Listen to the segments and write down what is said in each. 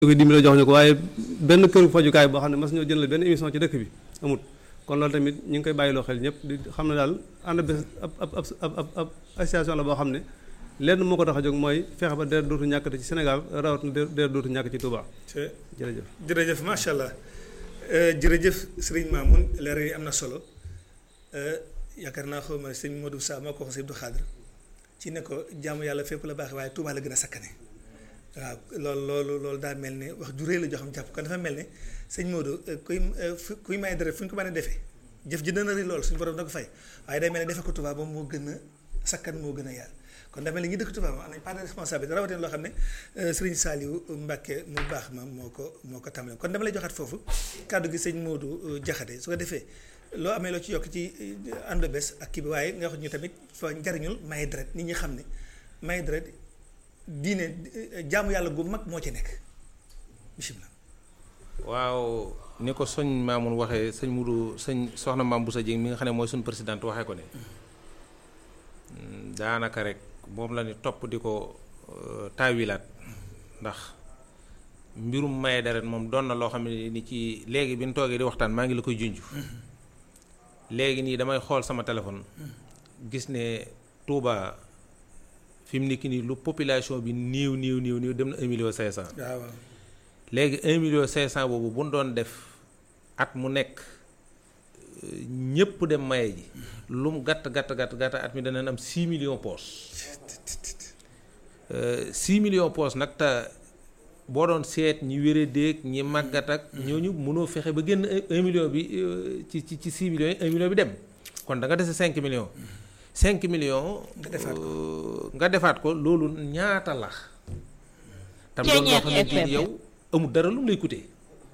ko dimbali jox ñu ko waaye benn këru fajukaay boo xam ne mas ñoo jëndal benn émission ci dëkk bi amut kon loolu tamit ñu ngi koy bàyyiloo xel ñëpp di xam ne daal ànd bés ab ab ab ab ab association la boo xam ne lenn moo ko tax a jóg mooy fexe ba deret dootu ñàkkati ci Sénégal rawat na deret dootu ñàkk ci Touba jërëjëf jërëjëf macha allah jërëjëf sëriñ Mamoun leeral yi am na solo yaakaar naa xaw ma sëñ Modou Sa moo ko wax sëñ Abdou Khadre ci ne ko jaamu yàlla fépp la baax waaye Touba la gën a sakkane waaw loolu loolu loolu daa mel ne wax ju rëy la joo xam jàpp kon dafa mel ne sëñ Modou kuy kuy may deret fu ñu ko mën a defee jëf ji dana rëy loolu suñu borom da ko fay waaye day mel ne defe ko Touba ba moo gën a sakkan moo gën a yaar kon dafa mel ni ñi dëkk Touba moom am nañ part de responsabilité rawatina loo xam ne sëriñ Saliou Mbacke mu baax ma moo ko moo ko tàmbale kon dama lay joxaat foofu kàddu gi sëñ Modou Diakhaté su ko defee loo amee loo ci yokk ci ànd bés ak kii bi waaye nga wax ñu tamit fa njariñul may deret nit ñi xam ne may deret diine jaamu yàlla gu mag moo ci nekk bisimilah. waaw ni ko sëñ Mamoun waxee sëñ Modou sëñ soxna Mame Boussa Dieng mi nga xam ne mooy suñu présidente waxee ko ne daanaka rek moom la ni topp di ko taawilaat ndax mbirum maye deret moom doon na loo xam ne ni ci léegi bi ñu toogee di waxtaan maa ngi la koy junj. léegi nii damay xool sama téléphone. gis ne Touba fi mu nekk nii lu population bi néew néew néew néew dem na un million cinq cent. waaw léegi un million cinq cent boobu bu ñu doon def at mu nekk ñëpp dem maye ji. lu mu gàtt gàtt gàtt gàtt at mi danañ am six millions poches. six millions poches nag te boo doon seet ñi wéree déeg ñi màggat ak ñooñu mënoo fexe ba génn un million bi ci ci ci six millions yi un million bi dem kon da nga dese cinq millions. cinq millions. nga defaat ko nga defaat ko loolu ñaata la. tam doon loo xamante ni yow amul dara lu mu lay coûter.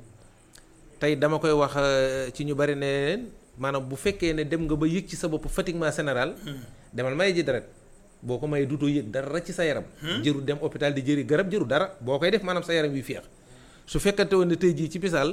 tey dama koy wax ci ñu bari ne leen maanaam bu fekkee ne dem nga ba yëg ci sa bopp fatiguement général. demal may ji deret boo ko mayee dutoo yëg dara ci sa yaram. jëru dem hôpital di jëri garab jëru dara boo koy def maanaam sa yaram wi féex su fekkante woon ne tey jii ci misaal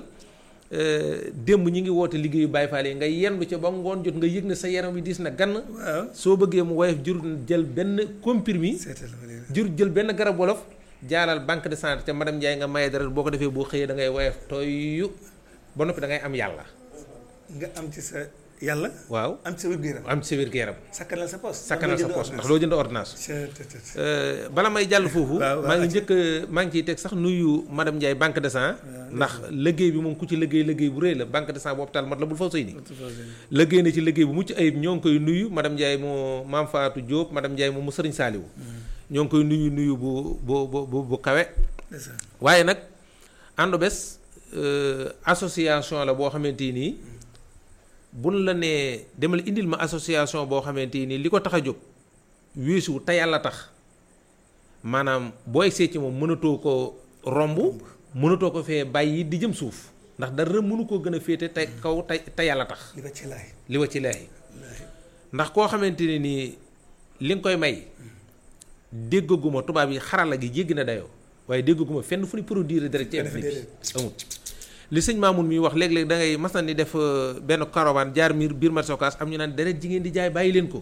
démb ñi ngi woote liggéeyu Baay Faal yi nga yendu ca ba ngoon jot nga yëg ne sa yaram wi diis na gann. waaw soo bëggee mu woyof jëru jël benn comprimé. jëru jël benn garab wolof. jaalal banque de santé ca madame Ndiaye nga maye deret boo ko defee boo xëyee da ngay woyof tooyu ba noppi da ngay am yàlla. nga am ci sa yàlla. waaw am ci sa wér-gu-yaram. am ci sa wér-gu-yaram. sakkanal sa poos. sakkanal sa poos ndax loo jënd ordonnance. bala may jàll foofu. maa ngi njëkk maa ngi ciy teg sax nuyu madame Ndiaye banque de sang. ndax liggéey bi moom ku ci liggéey liggéey bu rëy la banque de sang bu hôpital mat la bul faw sëy ni liggéey na ci liggéey bu mucc ayib ñoo ngi koy nuyu madame Ndiaye moo maam Fatou Diop madame Ndiaye moom mu sëriñ Saaliwu ñoo ngi koy nuyu nuyu bu bu bu bu kawe. waaye nag ànd bés association la boo xamante nii buñ la nee demal indil ma association boo xamante nii li ko tax a jóg weesu te yàlla tax maanaam boo egsee ci moom mënatoo ko romb mënatoo ko fee bàyyi di jëm suuf ndax dara mënu koo gën a féete te kaw te te yàlla tax. li wa ci laay li wa ci laay ndax koo xamante ne nii li nga koy may déggaguma tubaab yi xarala gi jéggi na dayoo waaye déggaguma fenn fu ñu produire dara ci bi amut li sëñ Mamoun mi wax léeg-léeg da ngay mas na ni def benn caravane jaar miir biir marché Ocass am ñu naan deret jigéen di jaay bàyyi leen ko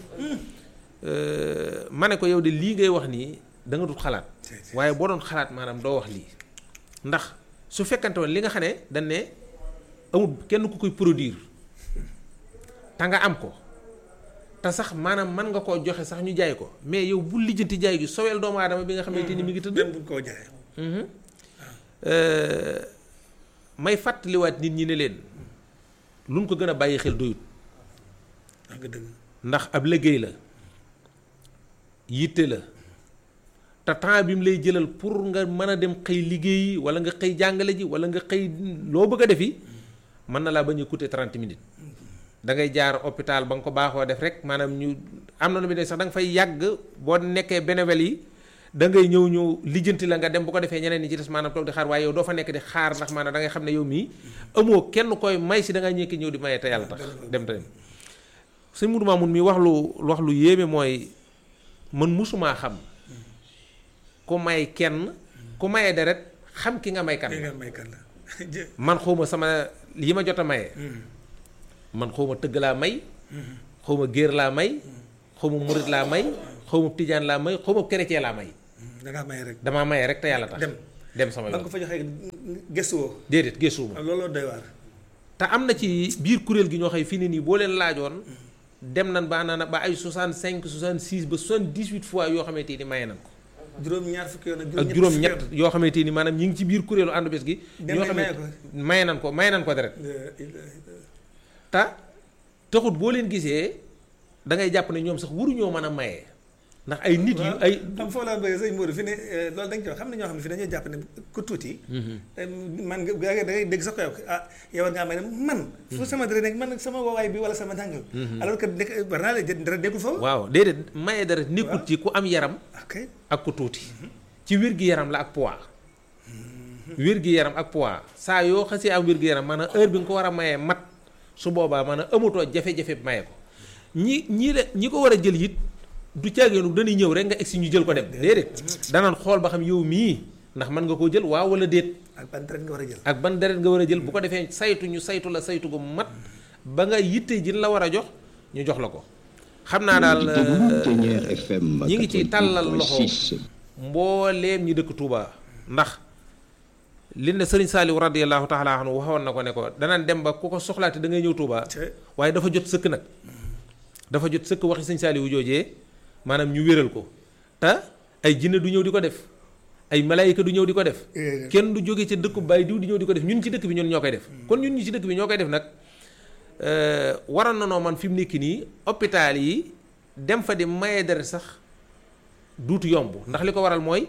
ma ne ko yow de lii ngay wax nii da nga dut xalaat waaye boo doon xalaat maanaam doo wax lii ndax su fekkante woon li nga xam ne dañ ne amul kenn ku koy produire te nga am ko te sax maanaam mën nga koo joxe sax ñu jaay ko mais yow bu lijjanti jaay gi soweel doomu aadama bi nga xamante ni mi ngi tëdd. même bu koo jaayee. may fàttaliwaat nit ñi ne leen lu mu ko gën a bàyyi xel doyut. ndax ab liggéey la yitte la te temps bi mu lay jëlal pour nga mën a dem xëy liggéeyi wala nga xëy jàngale ji wala nga xëy loo bëgg a defi mën na laa bañ a coûter 30 minutes. da ngay jaar hôpital ba nga ko baaxoo def rek maanaam ñu am na lu muy ne sax da nga fay yàgg boo nekkee bénévole yi da ngay ñëw ñëw lijjanti la nga dem bu ko defee ñeneen ñi ci des maanaam toog di xaar waaye yow doo fa nekk di xaar ndax maanaam da ngay xam ne yow mii amoo kenn koy may si da ngay ñëkki ñëw di maye te yàlla tax dem te dem sëñ Moudou Mamoun mi wax lu wax lu yéeme mooy man musumaa xam ku may kenn ku maye deret xam ki nga may kan man xawma sama yi ma jot a maye man xaw ma tëgg laa may xaw ma géer laa may xaw ma murit laa may xaw ma tijaan laa may xaw ma chrétien laa may dangaa may rek damaa maye rek te yàlla tax dem dem sama ba nga yoon ko fa joxee gëstu woo déedéet gëstuwuma looloo doy waar te am na ci biir kuréel gi ñoo xëy fii ne nii boo leen laajoon dem nan ba naan ba ay 65 66 ba 78 fois yoo xamante ni maye nan ko juróom ñaar fukki yoon ak juróom ñett yoo xamante ni maanaam ñi ngi ci biir kuréelu ànd bés gi Dem ñoo nañ maye xamante maye nan ko maye nan ko deret yoon te taxut boo leen gisee da ngay jàpp ne ñoom sax waruñoo mën a maye ndax ay nit yu ay xam foofu laa bëgg sëñ Modou fi ne loolu dañ koy wax xam ne ñoo xam ne fi dañoo jàpp ne ku tuuti man nga da ngay dégg sax ko yow ah yow war ngaa may ne man fu sama dara nekk man sama woowaay bi wala sama jàng alors que nekk war naa la jë dara nekkul foofu waaw déedéet maye deret nekkut ci ku am yaram ok ak ku tuuti ci wér-gi-yaram la ak poids wér-gi-yaram ak poids saa yoo xasee am wér-gi-yaram maanaam heure bi nga ko war a mayee mat su boobaa maanaam amatoo jafe-jafe maye ko ñi ñii la ñi ko war a jël it du caageenu dañuy ñëw rek nga egsi ñu jël ko dem déedéet danaan xool ba xam yow mii ndax mën nga koo jël waaw wala déet ak ban dara nga war a jël ak ban deret nga war a jël bu ko defee saytu ñu saytu la saytu gu mat ba nga yitte ji la war a jox ñu jox la ko xam naa daal ñi ngi ci tàllal loxo mbooleem ñi dëkk Touba ndax li ne sëriñ Saliou radiyallahu taala anhu waxoon na ko ne ko danaan dem ba ku ko soxlaate da ngay ñëw Touba waaye dafa jot sëkk nag dafa jot sëkk waxi sëñ Saliou joojee maanaam ñu wéral ko te ay jinne du ñëw di ko def ay malaayika du ñëw di ko def kenn du jóge ci dëkku baay diw di ñëw di ko def ñun ci dëkk bi ñun ñoo koy def kon ñun ñi ci dëkk bi ñoo koy def nag waroon na noo man fi mu nekk nii hôpital yi dem fa di maye deret sax duutu yomb ndax li ko waral mooy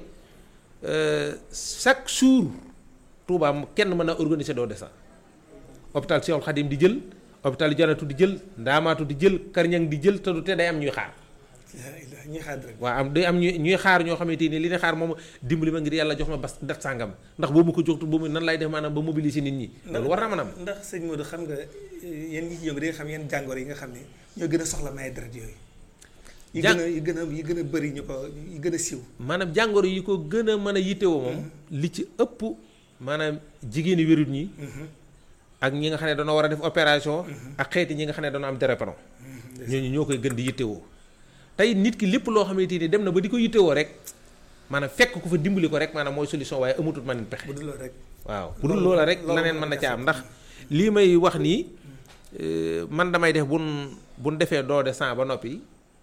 chaque jour Touba kenn mën a organiser doo desa hôpital Cheikhoul Khadim di jël hôpital Janatu di jël Ndaamaatu di jël Karñang di jël te du te day am ñuy xaar ñuy xaar rek waaw am day am ñuy ñuy xaar ñoo xamante ni li ne xaar moom dimbali ma ngir yàlla jox ma bas dat sàngam ndax boobu ko joxtu boobu nan lay def maanaam ba mobiliser nit ñi loolu war na mën a am ndax sëñ Modou xam nga yéen ñi ci yëngu di nga xam yenn jàngoro yi nga xam ne ñoo gën a soxla maye deret yooyu yi gën a yi gën a yi gën a bëri ñu ko yi gën a siiw maanaam jàngoro yi ko gën a mën a yittewoo moom li ci ëpp maanaam jigéeni wérut ñi ak ñi nga xam ne dañoo war a def opération ak xeeti ñi nga xam ne dañoo am drépano ñooñu ñoo koy gën di yittewoo tey nit ki lépp loo xamante ni dem na ba di ko yittewoo rek maanaam fekk ku fa dimbali ko rek maanaam mooy solution waaye amatul man pexe bu dul loolu rek waaw bu dul loola rek leneen mën na ca am ndax lii may wax nii man damay def bun buñ defee don de sang ba noppi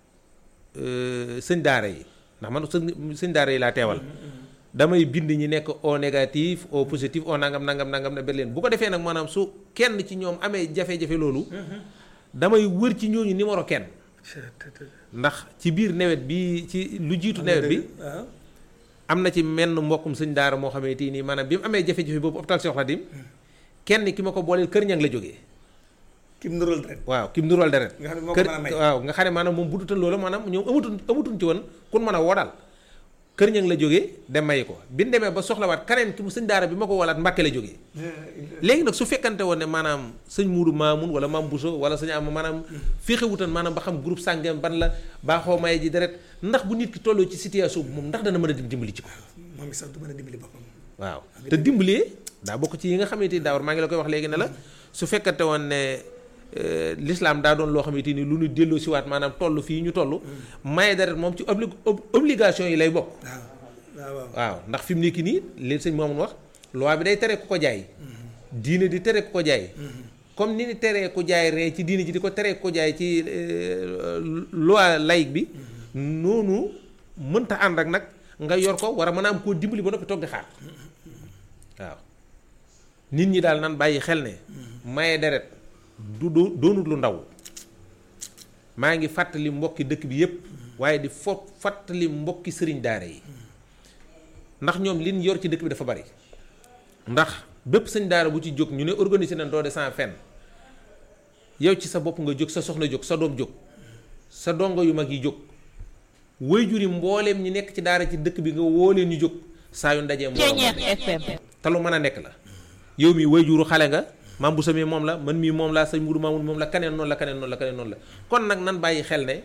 sëñ daara yi ndax man sëñ sëñ daara yi laa teewal damay bind ñi nekk au négatif au positif au nangam nangam nangam ne leen bu ko defee nag maanaam su kenn ci ñoom amee jafe-jafe loolu damay wër ci ñooñu numéro kenn ndax ci biir nawet bi ci lu jiitu nawet bi am na ci menn mbokkum sëñ daara moo xamante nii maanaam bi mu amee jafe-jafe boobu hôpital Cheikh Khadim kenn ki ma ko booleel kër ñang la jógee kim nural deret waaw kim nural deret nga xam ne moo ko kër mën a may waaw nga xam ne maanaam moom bu dutal loola maanaam ñoom amatuñ amatuñ ci woon kun mën a woo daal kër ñang la jógee dem mayi ko bi ñu demee ba soxlawaat keneen ki mu sëñ daara bi ma ko wolaat Mbàkke la jógee léegi nag su fekkante woon ne maanaam sëñ Muudu Maamun wala Maam Buso wala sëñ am maanaam féexewutan maanaam ba xam groupe sàngam ban la baaxoo maye ji deret ndax bu nit ki tolloo ci situation bi moom ndax dana mën a dim dimbali ci ko moom mi sax du mën a dimbali boppam waaw te dimbalee daa bokk ci yi nga xamante ni daawar maa ngi la koy wax léegi ne la su fekkante woon ne l'islam daa doon loo xamante ni lu ñu delloo siwaat maanaam toll fii ñu toll maye deret moom ci obli obligation yi lay bokk waaw waaw waaw waaw ndax fi mu nekk nii li sëñ moomun wax loi bi day tere ku ko jaay diine di tere ku ko jaay comme ni ni teree ku jaay ree ci diine ji di ko teree ku ko jaay ci loi laïque bi noonu mënta ànd ak nag nga yor ko war a mën a am koo dimbali ba noppi toog di xaar waaw nit ñi daal nan bàyyi xel ne maye deret du do doonut lu ndaw maa ngi fàttali mbokki dëkk bi yépp waaye di fo fàttali mbokki sëriñ daara yi ndax ñoom liñ yor ci dëkk bi dafa bari ndax bépp sëñ daara bu ci jóg ñu ne organiser nañ doo de sans fenn yow ci sa bopp nga jóg sa soxna jóg sa doom jóg sa dongo yu mag yi jóg waajur yi mbooleem ñi nekk ci daara ci dëkk bi nga woo leen ñu jóg saa yu ndajee mbooloo te lu mën a nekk la yow mi waajuru xale nga maam bu samee moom la man mii moom laa sëñ Mudu Maamul moom la kaneen noonu la kaneen noonu la kaneen noonu la kon nag nan bàyyi xel ne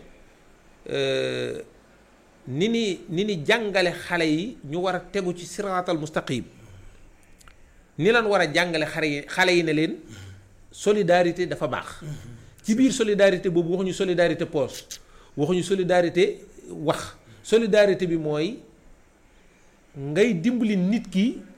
ni ni ni ni jàngale xale yi ñu war a tegu ci siraatal mustaqim ni lan war a jàngale xale yi xale yi ne leen solidarité dafa baax ci biir solidarité boobu waxuñu solidarité poste waxuñu solidarité wax solidarité bi mooy ngay dimbali nit ki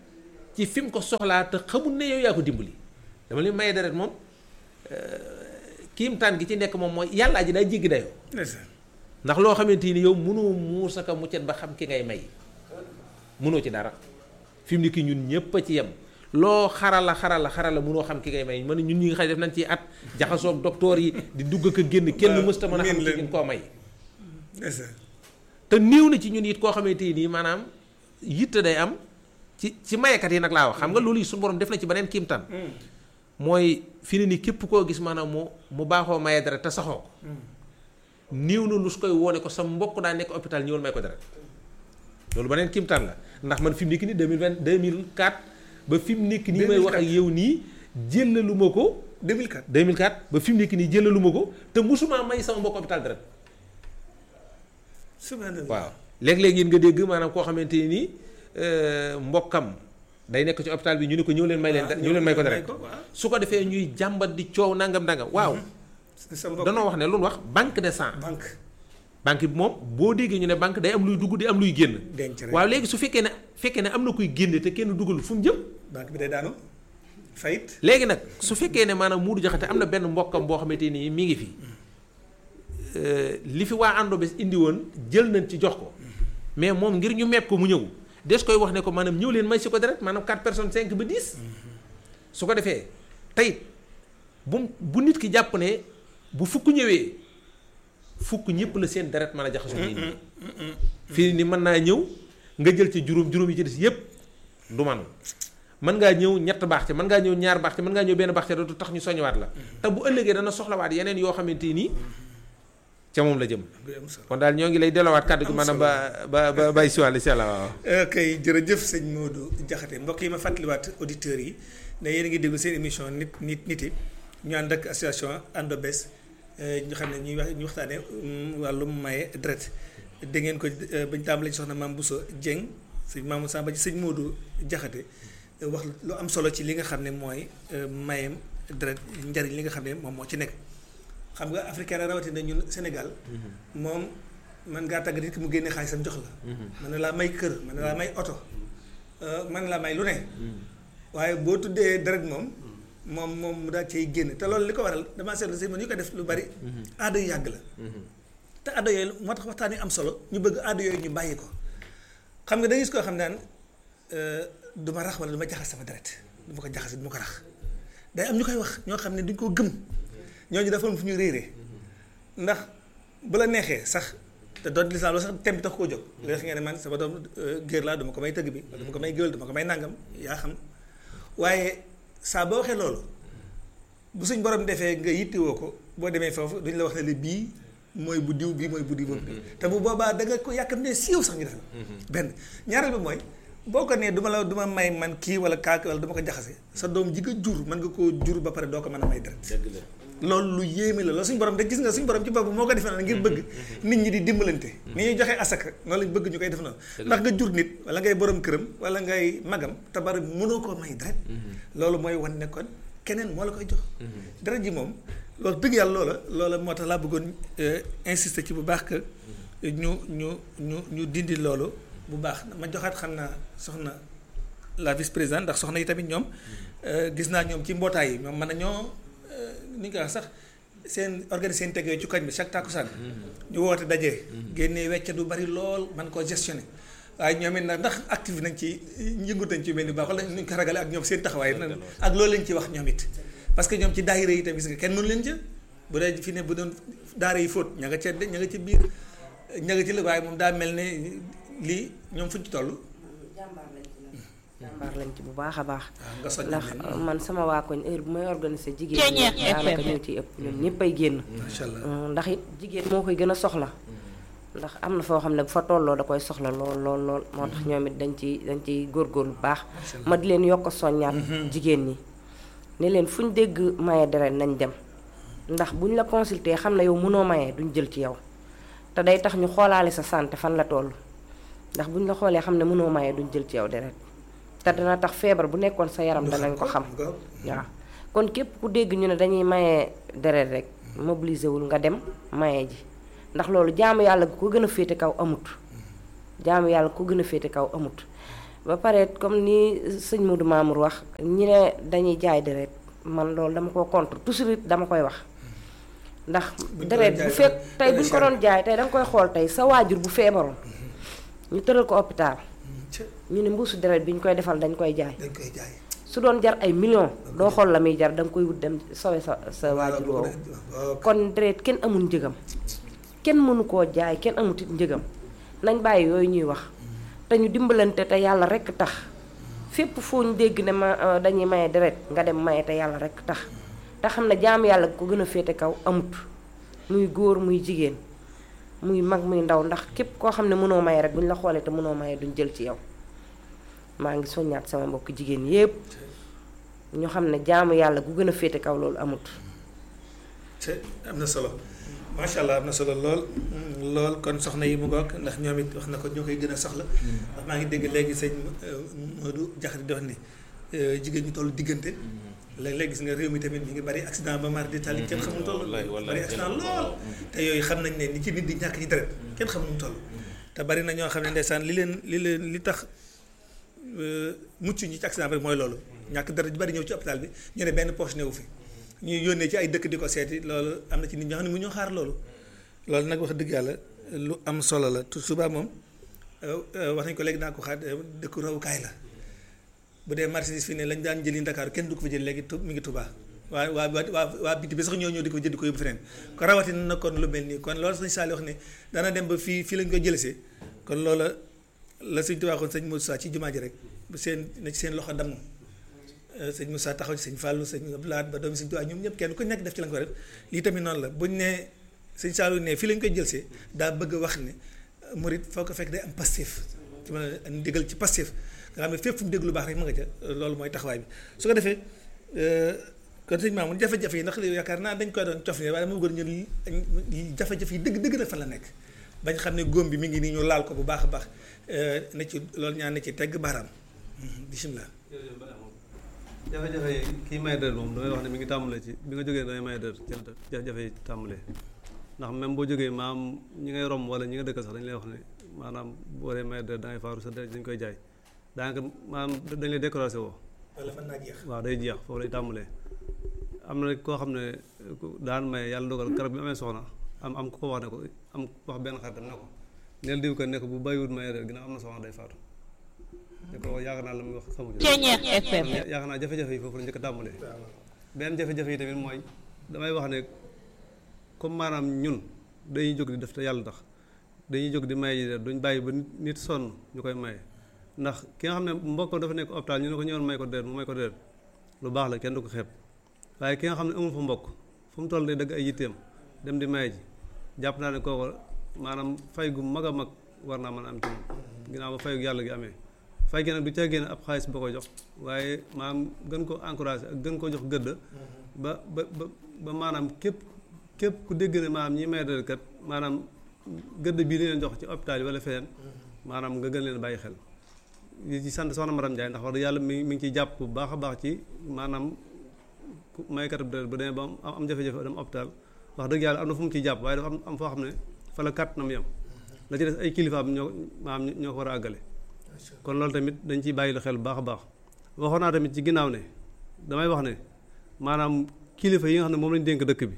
ci fi mu ko soxlaa te xamul ne yow yaa ko dimbali dama leen maye deret moom kiimtaan gi ci nekk moom mooy yàllaa ji daa jéggi dayoo ndeysaan ndax loo xamante ni yow mënoo muusaka muccet ba xam ki ngay may mënoo ci dara fi mu ne kii ñun ñëpp a ci yem loo xarala xarala xarala mënoo xam ki ngay may man ñun ñi nga xam ne def nañ ci at jaxasoog docteur yi di dugg ak a génn kenn waaw, mësta mën a xam miin ki leen. ngeen koo may ndeysaan te néew na ci ñun it koo xamante nii maanaam yitte day am ci ci mayekat yi nag laa wax xam nga loolu yi suñu borom def na ci beneen kiimtaan mooy fi ne ni képp koo gis maanaam mu mu baaxoo maye deret te saxoo ko néew na lu su koy woone ko sa mbokk daa nekk hôpital ñëwal may ko deret loolu beneen kiimtaan la ndax man fi mu nekk nii 2020 2004 ba fi mu nekk nii may wax ak yow nii jëllalu ma ko 2004 2004 ba fi mu nekk nii jëllalu ma ko te musuma may sama mbokk hôpital deret subhanallah waaw léeg-léeg yéen nga dégg maanaam koo xamante ni nii mbokkam day nekk ci hôpital bi ñu ne ko ñëw leen may leen waaw, ñëw leen may ko deret ko, waaw. su ko defee ñuy jàmbat di coow nangam nangam waaw sa mbokk danoo wax ne lu ñu wax banque de sang banque banque bi moom boo déggee ñu ne banque day am luy dugg di am luy génn denc rek waaw léegi su fekkee ne fekkee ne am na kuy génne te kenn dugal fu mu jëm banque bi day daanu fayit léegi nag su fekkee ne maanaam Moodu Jaxate am na benn mbokkam boo xamante ni mi ngi fi li fi waa àndo bés indi woon jël nañ ci jox ko mais moom ngir ñu meeb ko mu ñëw des koy wax ne ko maanaam ñëw leen may si ko deret maanaam 4 personnes 5 ba 10 su ko defee tey bu bu nit ki jàpp ne bu fukk ñëwee fukk ñëpp la seen deret mën a jaxasoo nit ñi fii ni mën naa ñëw nga jël ci juróom juróom yi ci des yépp du man mën ngaa ñëw ñett baax ci mën ngaa ñëw ñaar baax ci mën ngaa ñëw benn baax ci du tax ñu soññawaat la te bu ëllëgee dana soxlawaat yeneen yoo xamante nii ca moom la jëm du am solo kon daal ñoo ngi lay delawaat kàddu gi maanaam ba ba ba bay si wàllu si àlla waaw kay jërëjëf sëñ Modou Diakhaté mbokk yi ma fàttaliwaat auditeurs yi ne yéen a ngi déglu seen émission nit nit nit yi ñu ànd ak association Ando Bes ñu xam ne ñuy wax ñu waxtaanee wàllum maye deret dégg ngeen ko bañ tàmbalee ci soxna Mame Bousso Dieng sëñ Mamadou Samba ci sëñ Modou Diakhaté wax lu am solo ci li nga xam ne mooy mayem deret njariñ li nga xam ne moom moo ci nekk xam nga africain rawatina ñun Sénégal moom man ngaa tàggat nit ki mu génne xaalisam jox la mën na laa may kër mën na laa may oto mën na laa may lu ne waaye boo tuddee deret moom moom moom mu daal cay génn te loolu li ko waral damaa seetlu si man ñu ko def lu bari aada yu yàgg la te aada yooyu moo tax waxtaan yi am solo ñu bëgg aada yooyu ñu bàyyi ko xam nga da gis koo xam naan du ma rax wala du ma jaxas sama deret du ma ko jaxase du ma ko rax day am ñu koy wax ñoo xam ne duñ koo gëm ñooñu dafa am fu ñu réeree ndax bu la neexee sax te doon lislaam la sax tem bi tax koo jóg li nga ne man sama doom géer laa duma ko may tëgg bi wala duma ko may géwél duma ko may nàngam yaa xam waaye saa boo waxee loolu bu suñ borom defee nga yittewoo ko boo demee foofu duñ la wax ne li bii mooy bu diw bii mooy bu diw boobu te bu boobaa da nga ko yàkkam ne siiw sax ñu def benn ñaareel bi mooy boo ko nee du ma la du ma may man kii wala kaak wala du ma ko jaxase sa doom ji nga jur mën nga koo jur ba pare doo ko mën a may deret loolu lu yéeme la loolu suñu borom de gis nga suñu borom ci boppam moo ko defee noonu ngir bëgg nit ñi di dimbalante ni ñuy joxee asaka noonu lañ bëgg ñu koy def noonu ndax nga jur nit wala ngay borom këram wala ngay magam te bari mënoo koo may deret loolu mooy wan ne kon keneen moo la koy jox deret ji moom loolu dëgg yàlla loola loola moo tax laa bëggoon insister ci bu baax que ñu ñu ñu ñu dindi loolu bu baax ma joxaat xam naa soxna la vice présidente ndax soxna yi tamit ñoom gis naa ñoom ci mbootaay yi ñoom mën nañoo ni nga ko wax sax seen organiser seen teg yooyu ci koñ bi chaque takkusaan ñu woote daje. génnee wecce du bari lool man koo gestionné waaye ñoom it nag ndax active nañ ci yëngut nañ ci mel ni baax wala ñu ko ragale ak ñoom seen taxawaay ak loolu lañ ci wax ñoom it parce que ñoom ci daayira yi tamit gis nga kenn mënu leen ca bu dee fi ne bu doon daara yi fóot ña nga ca ña nga ci biir ña nga ci la waaye moom daa mel ne lii ñoom fuñ ci toll jàmbaar lañ ci bu baax a baax nga soññ ndax leen. man sama waa koñ heure bu may organiser jigéen ñi daanaka ñoo ciy ëpp ñoom ñëpp ay génn macha allah ndax it jigéen moo koy gën a soxla ndax am na foo xam ne bu fa tolloo da koy soxla lool lool lool moo tax ñoom it dañ ci dañ ciy góorgóorlu bu baax ma di leen yokk a soññaat jigéen ñi ne leen fu ñu dégg maye deret nañ dem ndax buñ la consulter xam ne yow mënoo maye duñ jël ci yow te day tax ñu xoolaale sa santé fan la toll ndax buñ la xoolee xam ne mënoo maye duñ jël ci yow deret te dana tax feebar bu nekkoon sa yaram danañ ko xam waaw kon képp ku dégg ñu ne dañuy maye deret rek mobiliser wul nga dem maye ji ndax loolu jaamu yàlla ko gën a féete kaw amut jaamu yàlla ko gën a féete kaw amut ba pare comme ni sëñ Modou Mamour wax ñi ne dañuy jaay deret man loolu dama ko contre toujours it dama koy wax ndax Buñ ko deret doon bu jaay fekk dana- tey dana buñ ko cher. doon jaay tey danga koy xool tey sa waajur bu feebaroon ñu tëral ko hôpital ca ñu ne mbuusu deret bi ñu koy defal dañ koy jaay dañ koy jaay su doon jar ay millions doo xool la muy jar danga koy wut dem sowe sa sa waajur woowu waaw kon deret kenn amul njëgam kenn mënu koo jaay kenn amut it njëgam nañ bàyyi yooyu ñuy wax te ñu dimbalante te yàlla rekk tax fépp foo ñu dégg ne ma euh, dañuy maye deret nga dem maye te yàlla rekk tax te xam ne jaam yàlla ko gën a féete kaw amut muy góor muy jigéen muy mag muy ndaw ndax képp koo xam ne mënoo maye rek bu ñu la xoolee te mënoo maye duñ jël ci yow maa ngi soññaat sama mbokk jigéen yépp ñu xam ne jaamu yàlla gu gën a féete kaw loolu amut te am na solo macha allah am na solo lool mm, lool kon soxna yi mu ngoog ndax ñoom it wax na ko ñoo koy gën a soxla ndax maa ngi dégg léegi sëñ euh, Modou Diakhaté di wax ni euh, jigéen ñu toll diggante léeg-léeg gis nga réew mi tamit mi ngi bari accident ba mar di tali kenn xamul toll wallaay, wallaay, bari accident lool te yooyu xam nañ ne ni ci nit di ñàkk ci deret kenn xamul mu toll te bari na ñoo xam ne ndeysaan li leen li leen li tax euh, mucc ñi ci accident bi mooy loolu ñàkk deret ju bari ñëw ci hôpital bi ñu ne benn poche newu fi ñu yónnee ci ay dëkk di ko seeti loolu am na ci nit ñoo xam ne mu ñoo xaar loolu loolu nag wax dëgg yàlla lu am solo la tu suba moom euh, euh, wax nañ ko léegi naa ko xaar euh, dëkku rawukaay la bu dee marchandise fii ne lañ daan jëli Ndakaaru kenn du ko fa jël léegi tu mi ngi Touba waa waa waa waa biti bi sax ñoo ñëw di ko jënd ko yóbbu feneen ko rawatina na kon lu mel nii kon loolu sëñ Saliou wax ne dana dem ba fii fii lañ ko jëlesee kon loola la sëñ Tuubaa waxoon sëñ Moussa ci jumaa ji rek bu seen na ci seen loxo damm sëñ Moussa taxaw ci sëñ Fallou sëñ Abdoulaye ba doomi sëñ Tuubaa ñoom ñëpp kenn ku nekk def ci la nga ko def lii tamit noonu la buñ ne sëñ Saliou ne fii lañ koy jëlsee daa bëgg a wax ne murit foo ko fekk day am passif ci mën a ndigal ci passif nga xam ne fépp fu mu dégg lu baax rek ma nga ca loolu mooy taxawaay bi su ko defee kon sëñ Mamoun jafe-jafe yi ndax li yaakaar naa dañ koy doon cof ne waaye dama bëggoon ñu jafe-jafe yi dëgg dëgg na fan la nekk bañ xam ne góom bi mi ngi nii ñu laal ko bu baax a baax na ci loolu ñaan na ci tegg baaraam bisimilah. jafe-jafe yi kii may dër moom damay wax ne mi ngi tàmbalee ci bi nga jógee damay may dër ci la jafe yi tàmbalee ndax même boo jógee maam ñi ngay romb wala ñi nga dëkk sax dañu lay wax ne maanaam boo dee may dër da ngay faaru sa deret dañ koy jaay daanaka maanaam dañ lay découragé woo wala fan naa jeex. waaw day jeex foofu lay tàmbalee am na koo xam ne daan may yàlla dogal garab bi amee soxna am am ku ko wax ne ko am wax benn xaritam ne ko neel diw ko ne ko bu bàyyiwut may dër ginnaaw am na soxna day faatu ne ko yaakaar naa la muy wax xamu ci Ceeñeex FM. yaakaar naa jafe-jafe yi foofu la njëkk a tàmbalee benn jafe-jafe yi tamit mooy damay wax ne comme maanaam ñun dañuy jóg di def te yàlla tax dañuy jóg di maye ji de duñ bàyyi ba nit nit sonn ñu koy maye ndax ki nga xam ne mbokkam dafa nekk hôpital ñu ne ko ñëwoon may ko déet mu may ko déet lu baax la kenn du ko xeeb waaye ki nga xam ne amul fa mbokk fu mu toll day dëgg ay yitteem dem di maye ji jàpp naa ne kooku maanaam fay gu mag a mag war naa mën a am ci moom ginnaaw ba fayu yàlla gi amee fay gi nag du caa génne ab xaalis ba ko jox waaye maanaam gën ko encouragé ak gën ko jox gëdd ba ba ba ba maanaam képp képp ku dégg ne maanaam ñi may dal kat maanaam gëdd bii leen jox ci hôpital yi wala feneen maanaam nga gën leen bàyyi xel li ci sant soxna Maram Ndiaye ndax wax dëgg yàlla mi mi ngi ciy jàpp bu baax a baax ci maanaam maykat bu ba demee ba am am jafe-jafe dem hôpital wax dëgg yàlla am na fu mu ciy jàpp waaye dafa am am foo xam ne fa la kàtt na mu yem la ci des ay kilifaam ñoo maanaam ñoo ko war a àggale kon loolu tamit dañ ciy bàyyi lu xel bu baax a baax waxoon naa tamit ci ginnaaw ne damay wax ne maanaam kilifa yi nga xam ne moom lañ dénk dëkk bi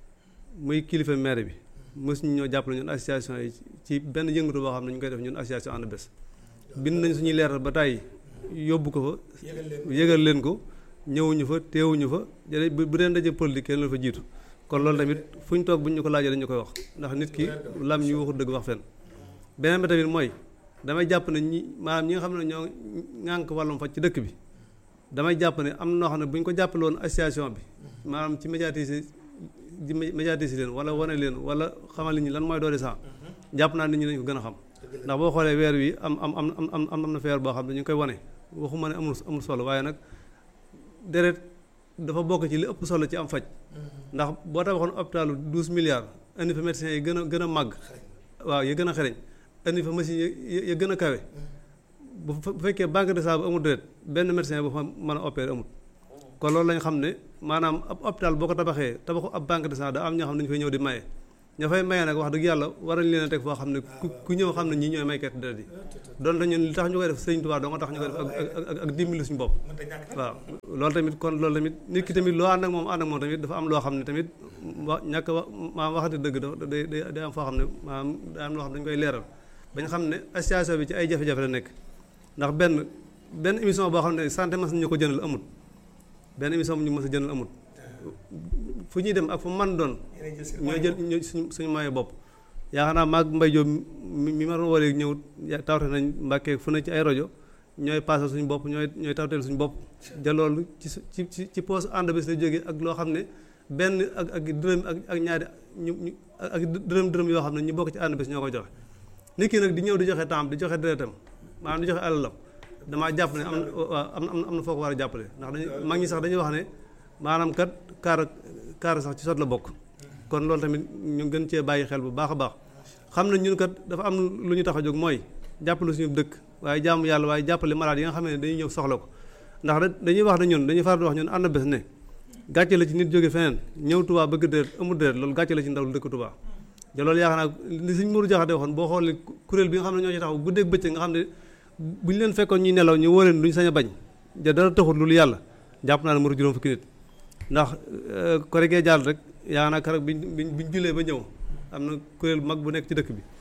muy kilifa maire bi mës ñu ñoo jàppale ñun association yi ci benn yëngatu boo xam ne ñu koy def ñun association ànd bés bind nañ suñuy leeral ba tàyyi yóbbu ko fa yëgal leen ko ñëwuñu fa teewuñu fa jële bu dee ndaje politique kenn la fa jiitu kon loolu tamit fu ñu toog bu ñu ko laajee dañu koy wax ndax nit ki lam ñu waxut dëgg wax fenn beneen bi tamit mooy damay jàpp ne ñi maanaam ñi nga xam ne ñoo ŋànk wàllum faj ci dëkk bi damay jàpp ne am na noo xam ne bu ñu ko jàppale woon association bi maanaam ci médiatiser di médiatiser leen wala wane leen wala xamal nit ñi lan mooy doole sax jàpp naa nit ñi dañu ko gën a xam ndax boo xoolee weer wi am am am am am am na feer boo xam ne ñu ngi koy wane waxuma ne amul amul solo waaye nag deret dafa bokk ci li ëpp solo ci am faj ndax boo tabaxoon hôpitalu douze milliards indi fa médecins yi gën a gën a màgg waaw yi gën a xereñ indi fa machine yi gën a kawe bu fekkee banque de sang bu amul deret benn médecin bu fa mën a opérer amul kon loolu lañ xam ne maanaam ab hôpital boo ko tabaxee tabaxu ab banque de sang daa am ñoo xam ne dañu fay ñëw di maye ña fay maye nag wax dëgg yàlla war nañ leen a teg foo xam ne ku ku ñëw xam ne ñii ñooy maykat deret yi donte ñun li tax ñu koy def sëriñ Tuubaa doo nga tax ñu koy def ak ak ak dimbali suñu bopp waaw loolu tamit kon loolu tamit nit ki tamit loo ànd ak moom ànd ak moom tamit dafa am loo xam ne tamit wa ñàkk wa maa waxante dëgg dafa day day day am foo xam ne maanaam day am loo xam ne dañu koy leeral bañ xam ne association bi ci ay jafe-jafe la nekk ndax benn benn émission boo xam ne santé mas ñu ko jënal amut benn émission bu ñu mës a jënal amut fu ñuy dem ak fu man doon ñoo jël ñoo suñu suñu moyen bopp yaakaar naa maag mbay Jóob mi mi ma doon woolee ñëw tawte nañ mbàkkee fu ne ci ay rajo ñooy paasal suñu bopp ñooy ñooy tawteel suñu bopp ja loolu ci ci ci ci poos ànd bés la jógee ak loo xam ne benn ak ak dërëm ak ak ñaari ñu ñu ak dërëm dërëm yoo xam ne ñu bokk ci ànd bés ñoo koy joxe nit ki nag di ñëw di joxe temps di joxe deretam maanaam di joxe alalam damaa jàpp ne am na waaw am na am na foo ko war a jàppale ndax dañu mag ñi sax dañuy wax ne maanaam kat kaar kaar sax ci sot la bokk kon loolu tamit ñu gën cee bàyyi xel bu baax a baax xam na ñun kat dafa am lu ñu tax a jóg mooy jàppale suñu dëkk waaye jàmm yàlla waaye jàppale malade yi nga xam ne dañuy ñëw soxla ko ndax dañuy wax ne ñun dañuy faral di wax ñun ànd bés ne gàcce la ci nit jóge feneen ñëw Tuubaa bëgg déret amul déret loolu gàcce la ci ndaw lu dëkk Tuubaa te loolu yaakaar naa li suñ Mourou Jaxate waxoon boo xoolee kuréel bi nga xam ne ñoo ci taxaw guddeeg bëccëg nga xam ne bu ñu leen fekkoon ñuy nelaw ñu woo leen duñu sañ a bañ ja dara taxul loolu yàlla jàpp naa ne muru juróom fukki nit ndax kore gee jàll rek yaakaar naa keroog biñ biñ biñ jullee ba ñëw am na kuréel bu mag bu nekk ci dëkk bi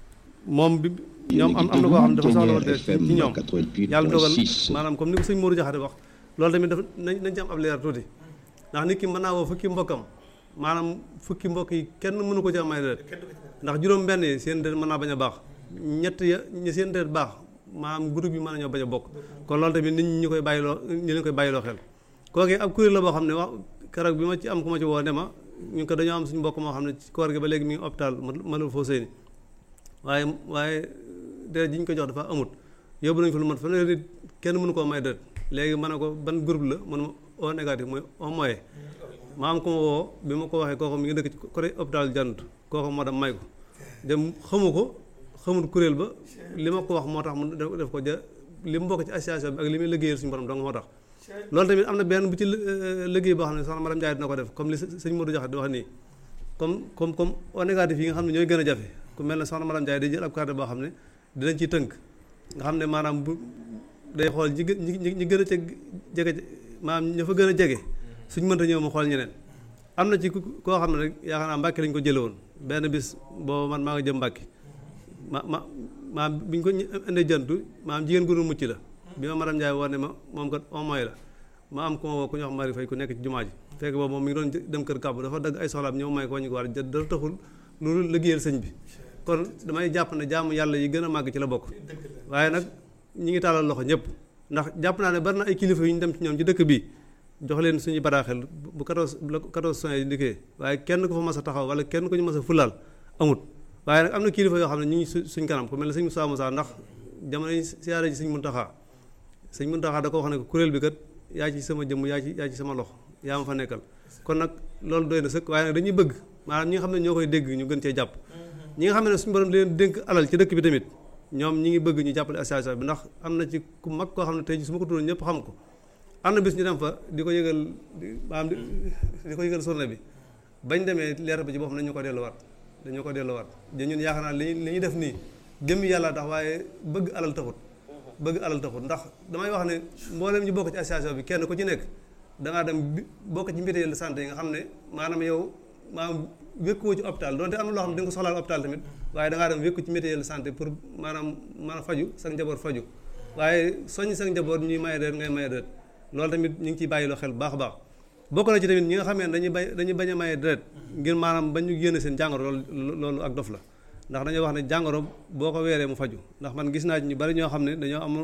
moom bi ñoom am am na koo xam ne dafa soxla woon ci ñoom yàlla dogal maanaam comme ni ko sëñ Mourou Jaxate wax loolu tamit dafa nañ nañ ci am ab leer tuuti ndax nit ki mën naa woo fukki mbokkam maanaam fukki mbokk yi kenn mënu ko ci may deret ndax juróom benn yi seen deret mën naa bañ a baax ñett ya ñi seen deret baax maanaam groupe yi mën nañoo bañ a bokk kon loolu tamit nit ñi ñu koy bàyyiloo ñu leen koy bàyyiloo xel kooku ab kuréel la boo xam ne wax keroog bi ma ci am ku ma ci woo ne ma ñu ko dañoo am suñu mbokk moo xam ne ci koor gi ba léegi mi ngi hôpital ma la foo sëy ni waaye waaye deret ji ñu ko jox dafa amut yóbbu nañu fa lu mat fanweeri nit kenn mënu koo may deret léegi ma ne ko ban groupe la man ma O négatif mooy au moyen ma am ko ma woo bi ma ko waxee kooku mi ngi dëkk ci côté hôpital jant kooku moo dem may ko dem xamu ko xamul kuréel ba li ma ko wax moo tax mu def ko ja li mu bokk ci association bi ak li muy liggéeyal suñu borom dong moo tax loolu tamit am na benn bu ci liggéey boo xam ne soxna madame Ndiaye dina ko def comme li sëñ Modou Diakhaté di wax nii comme comme comme au négatif yi nga xam ne ñooy gën a jafe ku mel ne soxna madame Ndiaye day jël ab carte boo xam ne dinañ ciy tënk nga xam ne maanaam bu day xool ñi ñi ñi gën a ceg jege maanaam ña fa gën a jege suñ mënta ñëw mu xool ñeneen am na ci koo xam ne rek yaakaar naa Mbàkke lañ ko jële woon benn bis boobu man maa nga jëm Mbàkke ma ma maam bi ñu ko indee jantu maam jigéen gu nu mucc la bi ma madame Ndiaye woo ne ma moom kat au moins la ma am ku ma woo ku ñu wax Mari Fay ku nekk ci jumaa ji fekk boobu moom mi ngi doon dem kër kàbb dafa dagg ay soxlaam ñëw may ko ñu ko war dara taxul loolu liggéeyal sëñ bi kon damay jàpp ne jaamu yàlla yi gën a màgg ci la bokk waaye nag ñi ngi tàllal loxo ñëpp ndax jàpp naa ne bari na ay kilifa yu ñu dem ci ñoom ci dëkk bi jox leen suñu bataaxel bu 14 bu 14 soins yi dikkee waaye kenn ku fa mas a taxaw wala kenn ku ñu mas a fulaal amut waaye nag am na kilifa yoo xam ne ñu ngi suñ kanam ku mel ne sëñ Moussa Moussa ndax jamono yi siyaare ji sëñ Muntaxa sëñ Muntaxa da ko wax ne ko kuréel bi kat yaa ci sama jëmm yaa ci yaa ci sama loxo yaa ma fa nekkal kon nag loolu doy na sëkk waaye nag dañuy bëgg maanaam ñi nga xam ne ñoo koy dégg ñu gën cee jàpp ñi nga xam ne suñu borom leen dénk alal ci dëkk bi tamit ñoom ñi ngi bëgg ñu jàppale association bi ndax am na ci ku mag koo xam ne tey ji su ma ko tuddoon ñëpp xam ko am na bis ñu dem fa di ko yëgal maanaam di ko yëgal journée bi bañ demee leer ba ci boppam nañu ko delluwaat dañu ko delluwaat da ñun yaakaar naa li li ñuy def nii gëm yàlla tax waaye bëgg alal taxut bëgg alal taxut ndax damay wax ne mboolem ñu bokk ci association bi kenn ku ci nekk dangaa dem bokk ci mbité santé yi nga xam ne maanaam yow maanaam wékkuwoo ci hôpital donte am na loo xam ne di nga ko soxlaal hôpital tamit waaye dangaa dem wékku ci mutuelle santé pour maanaam mën a faju sa njaboot faju waaye soññ sa njaboot ñuy maye déet ngay maye déet loolu tamit ñu ngi ciy bàyyiloo xel bu baax a baax bokk na ci tamit ñi nga xamee ne dañuy bay dañuy bañ a maye déet ngir maanaam bañ ñu génne seen jàngoro loolu loolu ak dof la ndax dañoo wax ne jàngoro boo ko weeree mu faju ndax man gis naa ci ñu bari ñoo xam ne dañoo amoon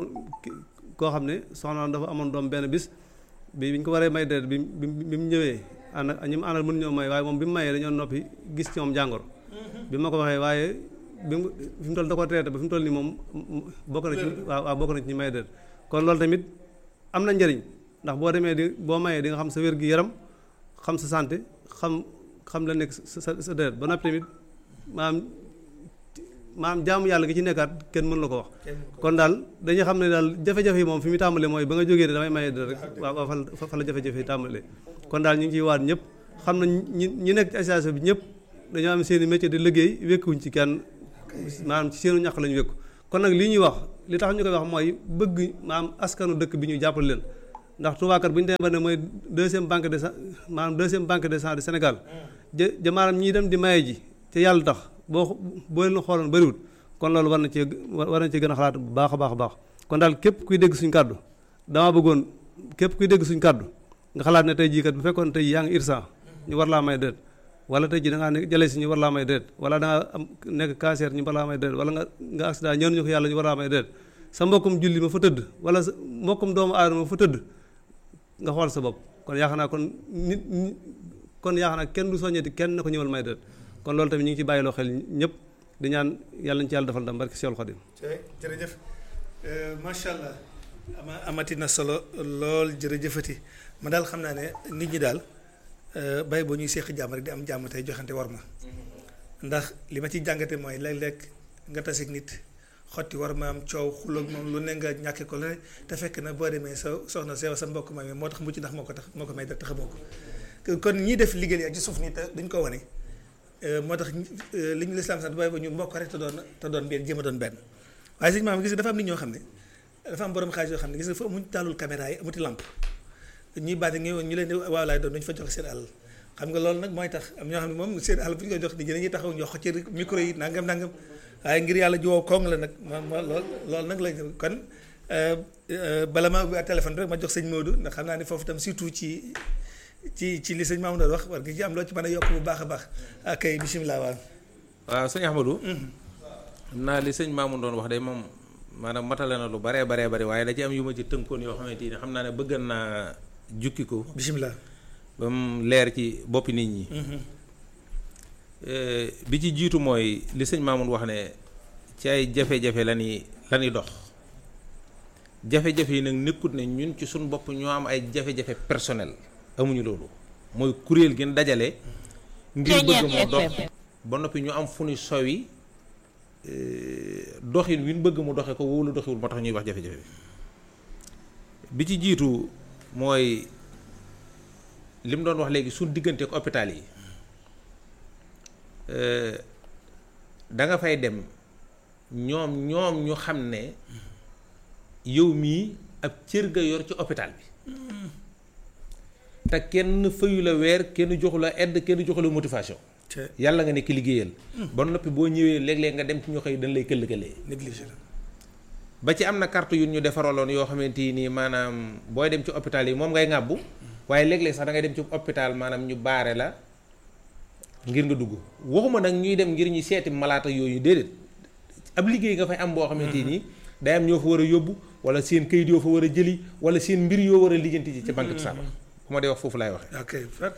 koo xam ne soxna dafa amoon doom benn bis bi bi ñu ko waree may déet bi bi mu ñëwee ànd ak ñi mu àndal mën ñoo may waaye moom bi mu mayee dañoo noppi gis ci moom jàngoro bi ma ko waxee waaye bi mu fi mu toll da ko traité ba fi mu toll nii moom bokk na ci waaw waaw bokk na ci ñi may déet kon loolu tamit am na njëriñ ndax boo demee di boo mayee di nga xam sa wér gi yaram xam sa santé xam xam la nekk sa sa sa déet ba noppi tamit maanaam maanaam jaamu yàlla gi ci nekkaat kenn mën la ko wax kon daal dañuy xam ne daal jafe-jafe yi moom fi mu tàmbalee mooy ba nga jógee ne damay maye déet rek waaw waaw fa fa la jafe-jafe yi tàmbalee kon daal ñu ngi ciy waat ñëpp xam na ñi ñi nekk ci association bi ñëpp dañoo am seen i métier di liggéey wékkuwuñ ci kenn maanaam ci seenu ñàkk lañu wékku kon nag li ñuy wax li tax ñu koy wax mooy bëgg maanaam askanu dëkk bi ñu jàppale leen ndax Touba kat bu ñu demee ba ne mooy deuxième banque de sang maanaam deuxième banque de sang du Sénégal ja ja maanaam ñiy dem di maye ji te yàlla tax boo boo leen xooloon bëriwul kon loolu war na cee war na cee gën a xalaat bu baax a baax a baax kon daal képp kuy dégg suñu kàddu dama bëggoon képp kuy dégg suñu kàddu nga xalaat ne tey jii kat bu fekkoon tey yaa ngi irsa ñu war laa may déet wala tey jii da ngaa nekk jëlee si ñu war laa may déet wala da nga am nekk cancer ñu war laa may déet wala nga nga accident ñëw ñu ko yàlla ñu war laa may déet sa mbokkum julli ma fa tëdd wala sa mbokkum doomu aadama ma fa tëdd nga xool sa bopp kon yaakaar naa kon nit kon yaakaar naa kenn du soññeeti kenn na ko ñëwal may déet kon loolu tamit ñu ngi ci bàyyiloo xel ñëpp di ñaan yàlla ñu ci yàlla defal ndam barke Seexul Xadim jërëjëf macha allah ama amati na solo lool jërëjëfati ma daal xam naa ne nit ñi daal bay boo ñuy seeq jàmm rek di am jàmm tey joxante war ma ndax li ma ci jàngate mooy léeg-léeg nga taseeg nit xotti war ma am coow xuloog moom lu ne nga ñàkke ko lu ne te fekk na boo demee sa soxna sew sa mbokk ma moo tax mucc ndax moo ko tax moo ko may def te xamoo ko kon ñii def liggéey ak ci suuf nii te duñ ko wane moo tax li ñu lislaam sant bay ba ñu mbokk rek te doon te doon benn jéem a doon benn waaye sëñ maam gis nga dafa am nit ñoo xam ne dafa am borom xaalis yoo xam ne gis nga fa amuñ taalul caméra yi amuti lamp ñuy baati ngi ñu leen di waaw laay doon duñu fa joxe seen àll xam nga loolu nag mooy tax am ñoo xam ne moom seen àll bu ñu ko jox nit ñi dañuy taxaw ñoo ci micro yi nangam nangam waaye ngir yàlla jiwoo koŋ la nag ma ma lool loolu nag la kon bala ma ubbi téléphone rek ma jox sëñ Modou ndax xam naa ne foofu tam surtout ci ci ci li sëñ Mamadou doon wax war nga ci am loo ci mën a yokk bu baax a baax ak kay bisimilah waaw. waaw sëñ Ahmadou. xam naa li sëñ Mamadou doon wax de moom maanaam matale na lu baree baree bari waaye da ci am yu ma ci tënkoon yoo xamante ni xam naa ne bëggan naa jukki ko. bisimilah. ba mu leer ci boppi nit ñi. bi ci jiitu mooy li sëñ Mamadou wax ne ci ay jafe-jafe la ñuy la ñuy dox jafe-jafe yi nag nekkut ne ñun ci suñu bopp ñoo am ay jafe-jafe personnel. amuñu loolu mooy kuréel gi dajale ngir bëgg moo dox ba noppi ñu am fu ñu sowi doxin wi ñu bëgg mu doxe ko wóolu doxiwul moo tax ñuy wax jafe-jafe bi ci jiitu mooy li mu doon wax léegi suñ diggante ak hôpital yi da nga fay dem ñoom ñoom ñu xam ne yow mii ab cër ga yor ci hôpital bi te kenn fayu la weer kenn joxu la aide kenn joxu la motivation. yàlla nga nekk liggéeyal. ba noppi boo ñëwee léeg-léeg nga dem ci ñoo xëy dañ lay këll-këlee. négligé la. ba ci am na carte yu ñu defaraloon yoo xamante ni maanaam booy dem ci hôpital yi moom ngay ŋàbbu waaye léeg-léeg sax da ngay dem ci hôpital maanaam ñu baare la ngir nga dugg waxuma nag ñuy dem ngir ñu seeti malaata yooyu déedéet ab liggéey nga fay am boo xamante ni day am ñoo fa war a yóbbu wala seen kayit yoo fa war a jëli wala seen mbir yoo war a lijjanti ci ca banque de sang bu ma dee wax foofu laay waxee. ok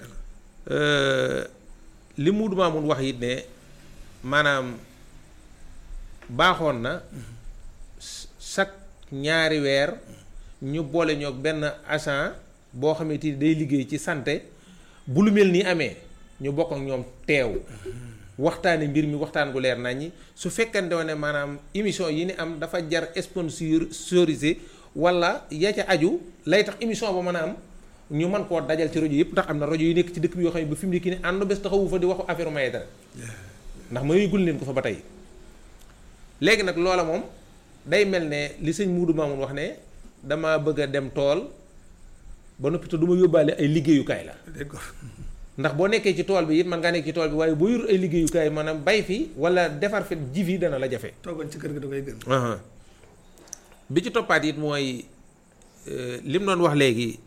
li Muudu Maamun wax it ne maanaam baaxoon na chaque ñaari weer ñu boole ñoog benn agent boo xamante ni day liggéey ci santé bu lu mel nii amee ñu bokk ak ñoom teew waxtaane mbir mi waxtaan gu leer naññi su fekkante ne maanaam émission yi ni am dafa jar sponsorisé wala ya ca aju lay tax émission ba mën a am. ñu mën koo dajal ci rajo yëpp ndax am na rajo yu nekk ci dëkk bi yoo xam ne ba fi mu nekk nii ànd bés taxawu fa di waxu affaire maye dara ndax mayugul leen ko fa ba tey léegi nag loola moom day mel ne li sëñ Muudu Maamun wax ne dama bëgg a dem tool ba noppi te du ma yóbbaale ay liggéeyukaay la ndax boo nekkee ci tool bi it man ngaa nekk ci tool bi waaye boo yor ay liggéeyukaay maanaam bay fi wala defar fi ji fi dana la jafe. toogoon ci kër gi da koy gën. bi ci toppaat it mooy li mu doon wax léegi.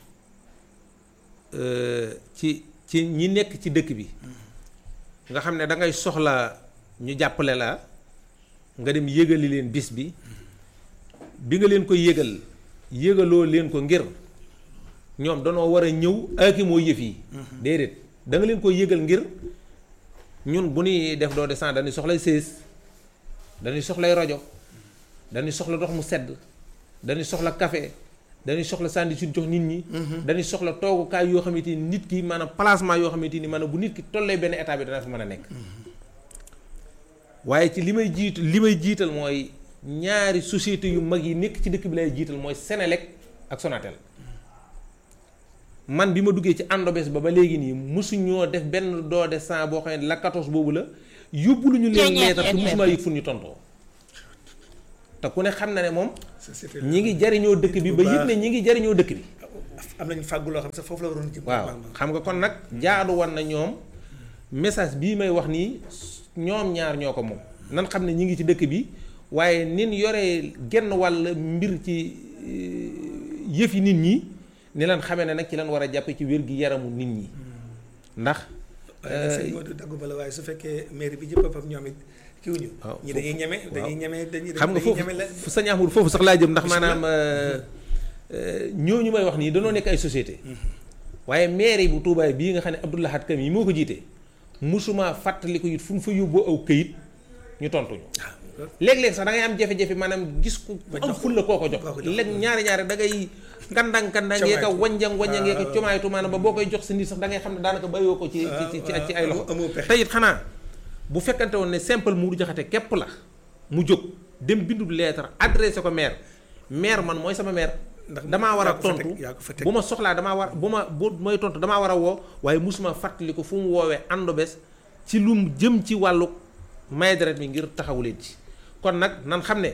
ci ci ñi nekk ci dëkk bi nga xam ne da ngay soxla ñu jàppale la nga dem yëgali leen bis bi bi nga leen ko yëgal yëgaloo leen ko ngir ñoom danoo war a ñëw aki moo yëf yi déedéet da nga leen ko yëgal ngir ñun bu ñuy def doo descend dañuy soxlay sées dañuy soxlay rajo dañuy soxla ndox mu sedd dañuy soxla café dañuy soxla sànni suñ jox nit ñi. dañuy soxla toogukaay yoo xamante ni nit ki maanaam placement yoo xamante ni maanaam bu nit ki tollee benn état bi dana fa mën a nekk. waaye ci li may jiitu li may jiital mooy ñaari société yu mag yi nekk ci dëkk bi lay jiital mooy Senelec ak Sonatel man bi ma duggee ci àndobes ba ba léegi nii mosuñoo def benn don de sang boo xam ne la 14 boobu la yóbbu lu ñu leen leetar te mosumaa yëg fu ñu tontoo te ku ne xam na ne moom société ñi ngi jariñoo dëkk bi ba yëg ne ñi ngi jariñoo dëkk bi am nañu fàggu loo xam ne sax foofu la waroon jëm. waaw xam nga kon nag jaadu woon na ñoom message bii may wax nii ñoom ñaar ñoo ko moom nan xam ne ñi ngi ci dëkk bi waaye nin yoree genn wàll mbir ci euh, yëf yi nit ñi ni lan xamee ne nag ci lan war a jàppe ci wér gi yaramu nit ñi ndax waaye nag sëñ Modou daggu bala waaye su fekkee mairie bi jëpp boppam ñoom it kiwuñu waaw ñi dañuy ñeme waaw. dañuy ñeme dañuy xam nga dañuy foofu ñeme la fu sañ Ahmadu foofu sax laa jëm ndax maanaam euh, euh, ñooñu may wax nii danoo nekk ay société waaye mairie bu Touba bii nga xam ne Abdou Lahad Kam yi moo ko jiite musuma fàttali ko it fu ñu fa yóbboo aw këyit ñu tontuñu léeg-léeg sax da ngay am jafe-jafe maanaam gis ku Ba am jox ko. ful la koo ko jox Koo ko jox. léeg ñaari ñaari da ngay kandang kandang yeeka Comaaytu. wanjang wanjang yeeka Ah. comaaytu maanaam ba boo koy jox sa nit sax da ngay xam ne daanaka bàyyoo ko ci ci ci ci ay loxo amoo pexe te it xanaa bu fekkante woon ne simple Modou Diakhaté képp la mu jóg dem bindub lettre adressé ko maire maire man mooy sama maire Ndax damaa war a yaa ko fa teg, tontu yaa ko fa teg. bu ma soxlaa damaa war bu ma bu mooy tontu damaa war a woo waaye musuma fàttali ko fu mu woowee àndo bés ci lu mu jëm ci wàllu may deret mi ngir taxawu leen ci kon nag nan xam ne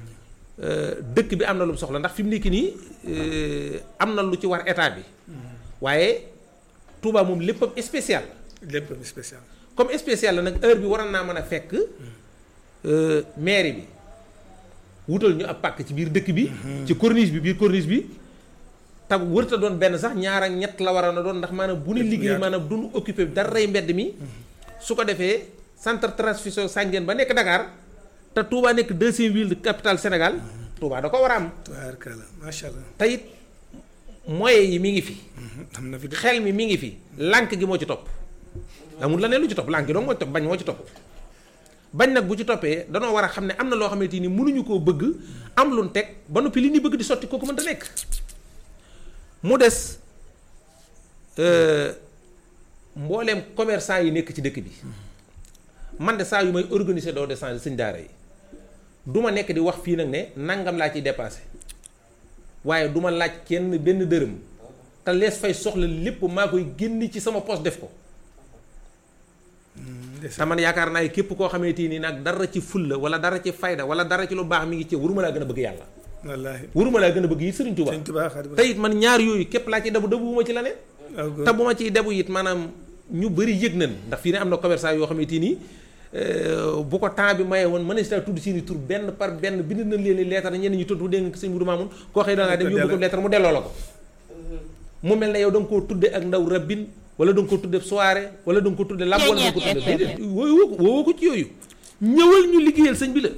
euh, dëkk bi am na lu mu soxla ndax fi mu nekk nii euh, am na lu ci war état bi waaye Touba moom léppam spécial lépp lu spécial comme spécial la nag heure bi waroon naa mën a fekk euh, mairie bi wutal ñu ab pàkk ci biir dëkk bi. ci corniche bi biir corniche bi. te wërta doon benn sax ñaar ak ñett la waroon a doon ndax maanaam bu ne liggéey maanaam duñu occupé dara rey mbedd mi. su ko defee centre transfusion sanguine ba nekk Dakar te Touba nekk deuxième ville de capitale Sénégal. Touba da ko war a am. tubaarkalla macha allah te it moyens yi mi ngi fi. am na fi de xel mi mi ngi fi lànk gi moo ci topp amul la ne lu ci topp lànk gi dong moo ci topp bañ moo ci topp bañ nag bu ci toppee danoo war a xam ne am na loo xamante ni mënuñu koo bëgg am lu nu teg ba noppi li ñu bëgg di sotti kooku mënta nekk mu des euh, mbooleem commerçant yi nekk ci dëkk bi man de saa yu may organiser doo de change sëñ daara yi du ma nekk di wax fii nag ne nangam laa ciy dépassé waaye du ma laaj kenn benn dërëm te lees fay soxla lépp maa koy génn ci sama poste def ko te man yaakaar naa képp koo xamante ni nag dara ci fulla wala dara ci fayda wala dara ci lu baax mi ngi ci waruma laa gën a bëgg yàlla wallaahi waruma laa gën a bëgg yi Sëriñ Tuubaa sëñ Tuubaa Xaadimu te it man ñaar yooyu képp laa ci debu debuwuma ci la ne aw góor. te bu ma ciy debu it maanaam ñu bëri yëg nañ ndax fii ne am na commerçant yoo xamante ni euh, bu ko temps bi maye woon mën na si tudd seeni tur benn par benn bind nañ leen i leetar ñenn ñu tudd dégg nga sëñ Mudu Maamun koo xëy da ngaa dem Mu ko yóbbu ko delloo. leetar mu delloo la ko mu mel ne yow da nga koo tudde ak ndaw rabbin wala da nga ko tudde soirée wala da nga ko tudde lamb wala da nga ko tudde déedéet woowu ko woowu ko ci yooyu ñëwal ñu liggéeyal sëñ bi la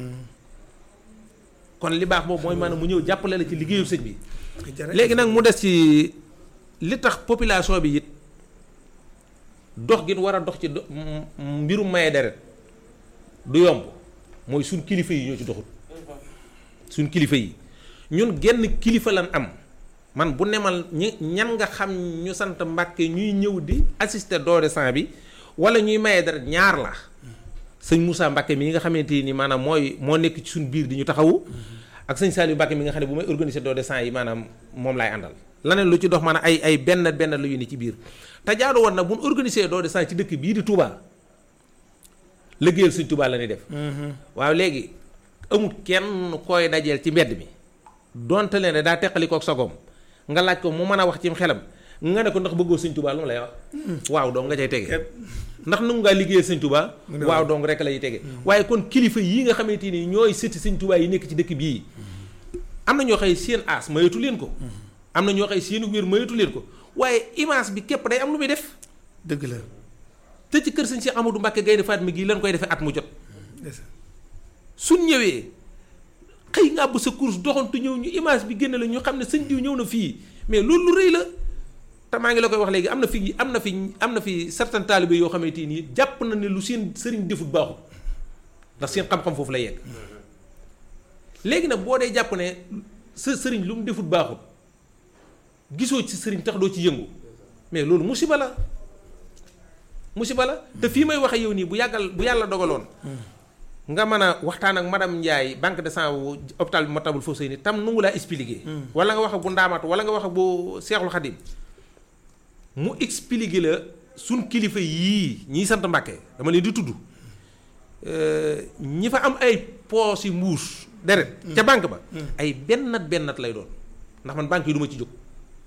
kon li baax boobu mooy maanaam mu ñëw jàppale la ci liggéeyu sëñ bi Jërëjëf. léegi nag mu des ci li tax population bi it dox gi war a dox ci do- m- m- mbirum maye deret du yomb mooy suñ kilifa yi ñoo ci doxut suñ kilifa yi ñun genn kilifa lan am man bu nemal ñi ñan nga xam ñu sant Mbàkke ñuy ñëw di assister don de sang bi wala ñuy maye deret ñaar la sëñ Moussa Mbàkke mi nga xamante ni maanaam mooy moo nekk ci suñ biir di ñu taxawu ak sëñ Saliou Mbàkke mi nga xam ne bu may organiser don de sang yi maanaam moom laay àndal laneen lu ci dox maanaam ay ay benn benn la yu ni ci biir te jaadu woon nag bu ñu organiser don de sang ci dëkk bii di Touba liggéeyal sëñ Touba la ñuy def waaw léegi amul kenn koy dajeel ci mbedd mi donte leen daa teqali kook sagoom nga laaj ko mu mën a wax ci xelam nga ne ko ndax bëggoo sëñ Touba lu mu lay wax waaw dong nga cay tege Képp. ndax nu ngaa liggéeyal sëñ Touba Mu ne waaw waaw. dong rek lay tege waaye kon kilifa yii nga xamante ni ñooy sëti sëñ Touba yi nekk ci dëkk bii am na ñoo xëy seen aas mayatu leen ko am na ñoo xëy seen wér mayatu leen ko waaye image bi képp day am lu muy def dëgg la te ci kër sëñ Cheikh Amadou Mbacke Gaynde Fatma gii lan koy defee at mu jot ndeysaan. suñ ñëwee xëy nga bu sa course doxantu ñëw ñu image bi génne la ñu xam ne sëñ diw ñëw na fii mais loolu lu rëy la te maa ngi la koy wax léegi am na fi am na fi am na fi certain taalibe yoo xamante nii jàpp na ne lu seen sëriñ defut baaxut ndax seen xam-xam foofu la yegg léegi nag boo dee jàpp ne sa sëriñ lu mu defut baaxut gisoo ci sëriñ tax doo ci yëngu mais loolu musiba la musiba la te fii may waxe yow nii bu yàggal bu yàlla dogaloon nga mën a waxtaan ak madame Ndiaye banque de sang wu hôpital bi Matlaboul Fawzayni tam nu ngu laa expliqué. wala nga wax ak bu ndaamatu wala nga wax ak bu Seexul Xadim mu expliquer la suñ kilifa yii ñiy sant Mbàkke dama leen di tudd ñi fa am ay poos yi mbuus deret ca banque ba ay bennat bennat lay doon ndax man banque yi du ma ci jóg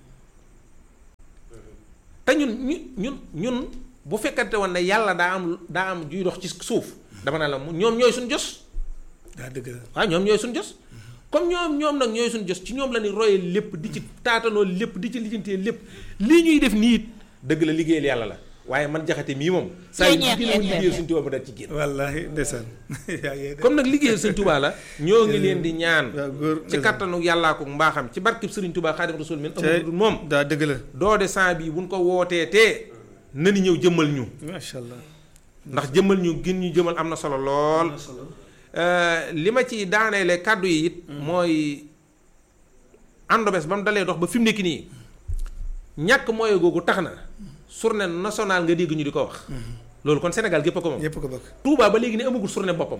te ñun ñu ñun ñun bu fekkante woon ne yàlla daa am daa am juy dox ci suuf dama naa la mu ñoom ñooy suñ jos daa dëgg la waaw ñoom ñooy suñ jos comme ñoom ñoom nag ñooy suñ jos ci ñoom la ni royee lépp di ci taatanoo lépp di ci lijjantee lépp lii ñuy def nii it dëgg la liggéeyal yàlla la waaye man jaxate mii moom saa yu génn liggéeyal suñ Tuubaa ma daal ci génn wallaahi ndeysaan yaa ngi de comme nag liggéeyal sëñ Tuubaa la ñoo ngi leen di ñaan waaw góor ci kattanu yàllaa ko mbaaxam ci barkib sëriñ Tuubaa Xaadim Rasuul min amul dul moom daa dëgg la doode sant bi buñ ko wootee tee nani ñëw jëmmal ñu macha allah ndax jëmmal ñu gën ñu jëmmal am na solo lool li ma ci daaneele kàddu yi it mooy àndobes ba mu dalee dox ba fi mu nekk nii ñàkk mooy googu tax na journée nationale nga dégg ñu di ko wax loolu kon Sénégal gépp a ko moom ñëpp ko bokk Touba ba léegi ne amagul journée boppam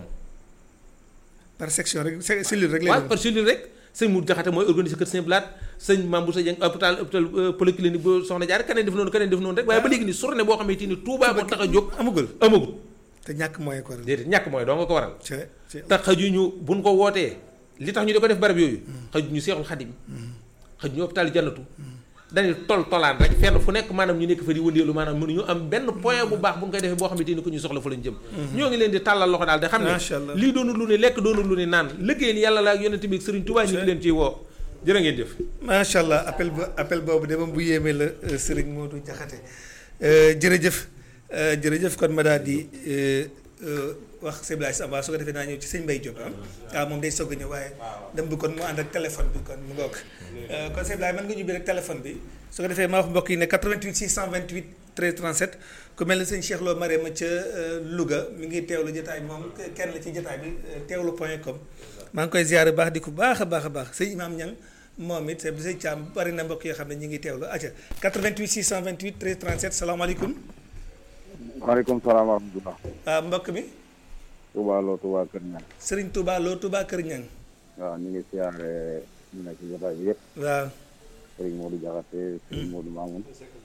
par section rek se- cellule rek lay waaw doon. par cellule rek sëñ Mour Jaxate mooy organiser kër Saint Blaat sëñ Mambou Sa Dieng hôpital hôpital polyclinique bu Soxna Jaar keneen def noonu keneen def noonu rek waaye ba léegi ni journée boo xamante ni Touba moo tax a jóg amagul amagul te ñàkk moyen ko waral. déedéet ñàkk mooy doo nga ko waral c'est c'est te xajuñu buñ ko wootee li tax ñu di ko def barab yooyu xajuñu seexul xadim xajuñu hôpital jannatu dañuy tol tolaan rek fenn fu nekk maanaam ñu nekk fa di wëndeelu maanaam mënuñu am benn point bu baax bu ñu koy defee boo xamante ni ko ñu soxla fa lañ jëm ñoo ngi leen di tàllal loxo daal de xam Macha Allah. ne lii doonul lu ne lekk doonul lu ne naan liggéeyal yàlla la ak yonent bi ak Sëriñ Tuubaa ñu ngi leen ciy woo jërë ngeen jëf macha allah appel ba appel boobu de moom bu yéemee la euh, Serigne Modou Diakhaté Euh, jërëjëf euh, jërëjëf kon ma daal di euh, euh, wax Sëñ Blaye Samba su ko defee naa ñëw ci sëñ Mbaye Diop ah ah moom day soog a ñëw waaye dem bi kon mu ànd ak téléphone bi kon mu ngoog Euh, kon Sëñ Blaye mën nga ñubbi rek téléphone bi su ko defee maa wax mbokk yi ne 88 628 13 37 ku mel ne sëñ Cheikh Lo Marème ca euh, Louga mi ngi teewlu jotaay moom kenn la ci jotaay bi euh, teewlu point com maa ngi koy ziare baax di ko baax a baax a baax sëñ Imaam Ñang moom it sëñ sëñ Thiam bari na mbokk yoo xam ne ñu ngi teewlu acca 88 628 13 37 salaamaaleykum maaleykum salaam wa rahmatulah. ah mbokk mi Touba Lo Touba Kër Ñaan. Serigne Touba Lo Touba Kër Ñang waaw ñu ngi siyaare ñu nekk ci jotaay bi yëpp. waaw Serigne Modou Diakhaté Serigne Modou Mamoun.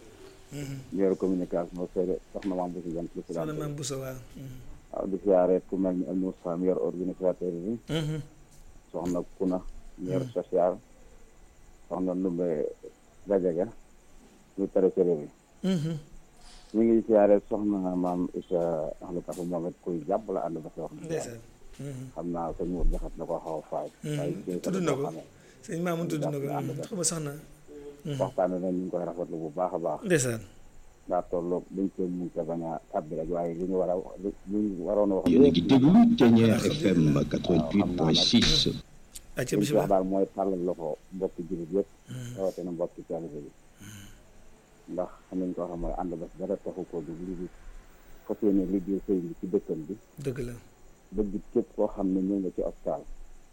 ñëw communication sere soxna Mame Bousso Dieng président. soxna Maam Bousso waaw waaw di siyaare ku mel ni El Moussa mi yor organisateur bi. soxna Kuna mi yor social. soxna Ndumbe Gajaga ñu trésorier bi. ñu ngi siyaare soxna maam Issa Ahlu Kafa moom it kuy jàpp la ànd ba si wax. ndeysaan xam naa sëñ Modou Diakhaté na ko xaw a faay. waaye kii tudd na ko xamee. sëñ Maamun tudd na ko xama soxna waxtaan nañ ñu ngi koy rafetlu bu baax a baax ndeysaan daa tolloog dañ koy mun te bañ a tàbbi rek waaye li ñu war a li ñu waroon a wax yéen a ngi lépp déglu Ténière FM 88.6 acca li ñu wax bisimilah daal mooy tàllal loxo mbokki jullit yëpp rawatina mbokki taalibe bi ndax xam nañ ko xam mooy ànd bés dara taxu ko du li di fas yéene liggéey sëy bi ci dëkkam bi dëgg la bëgg képp koo xam ne ñëw nga ci hôpital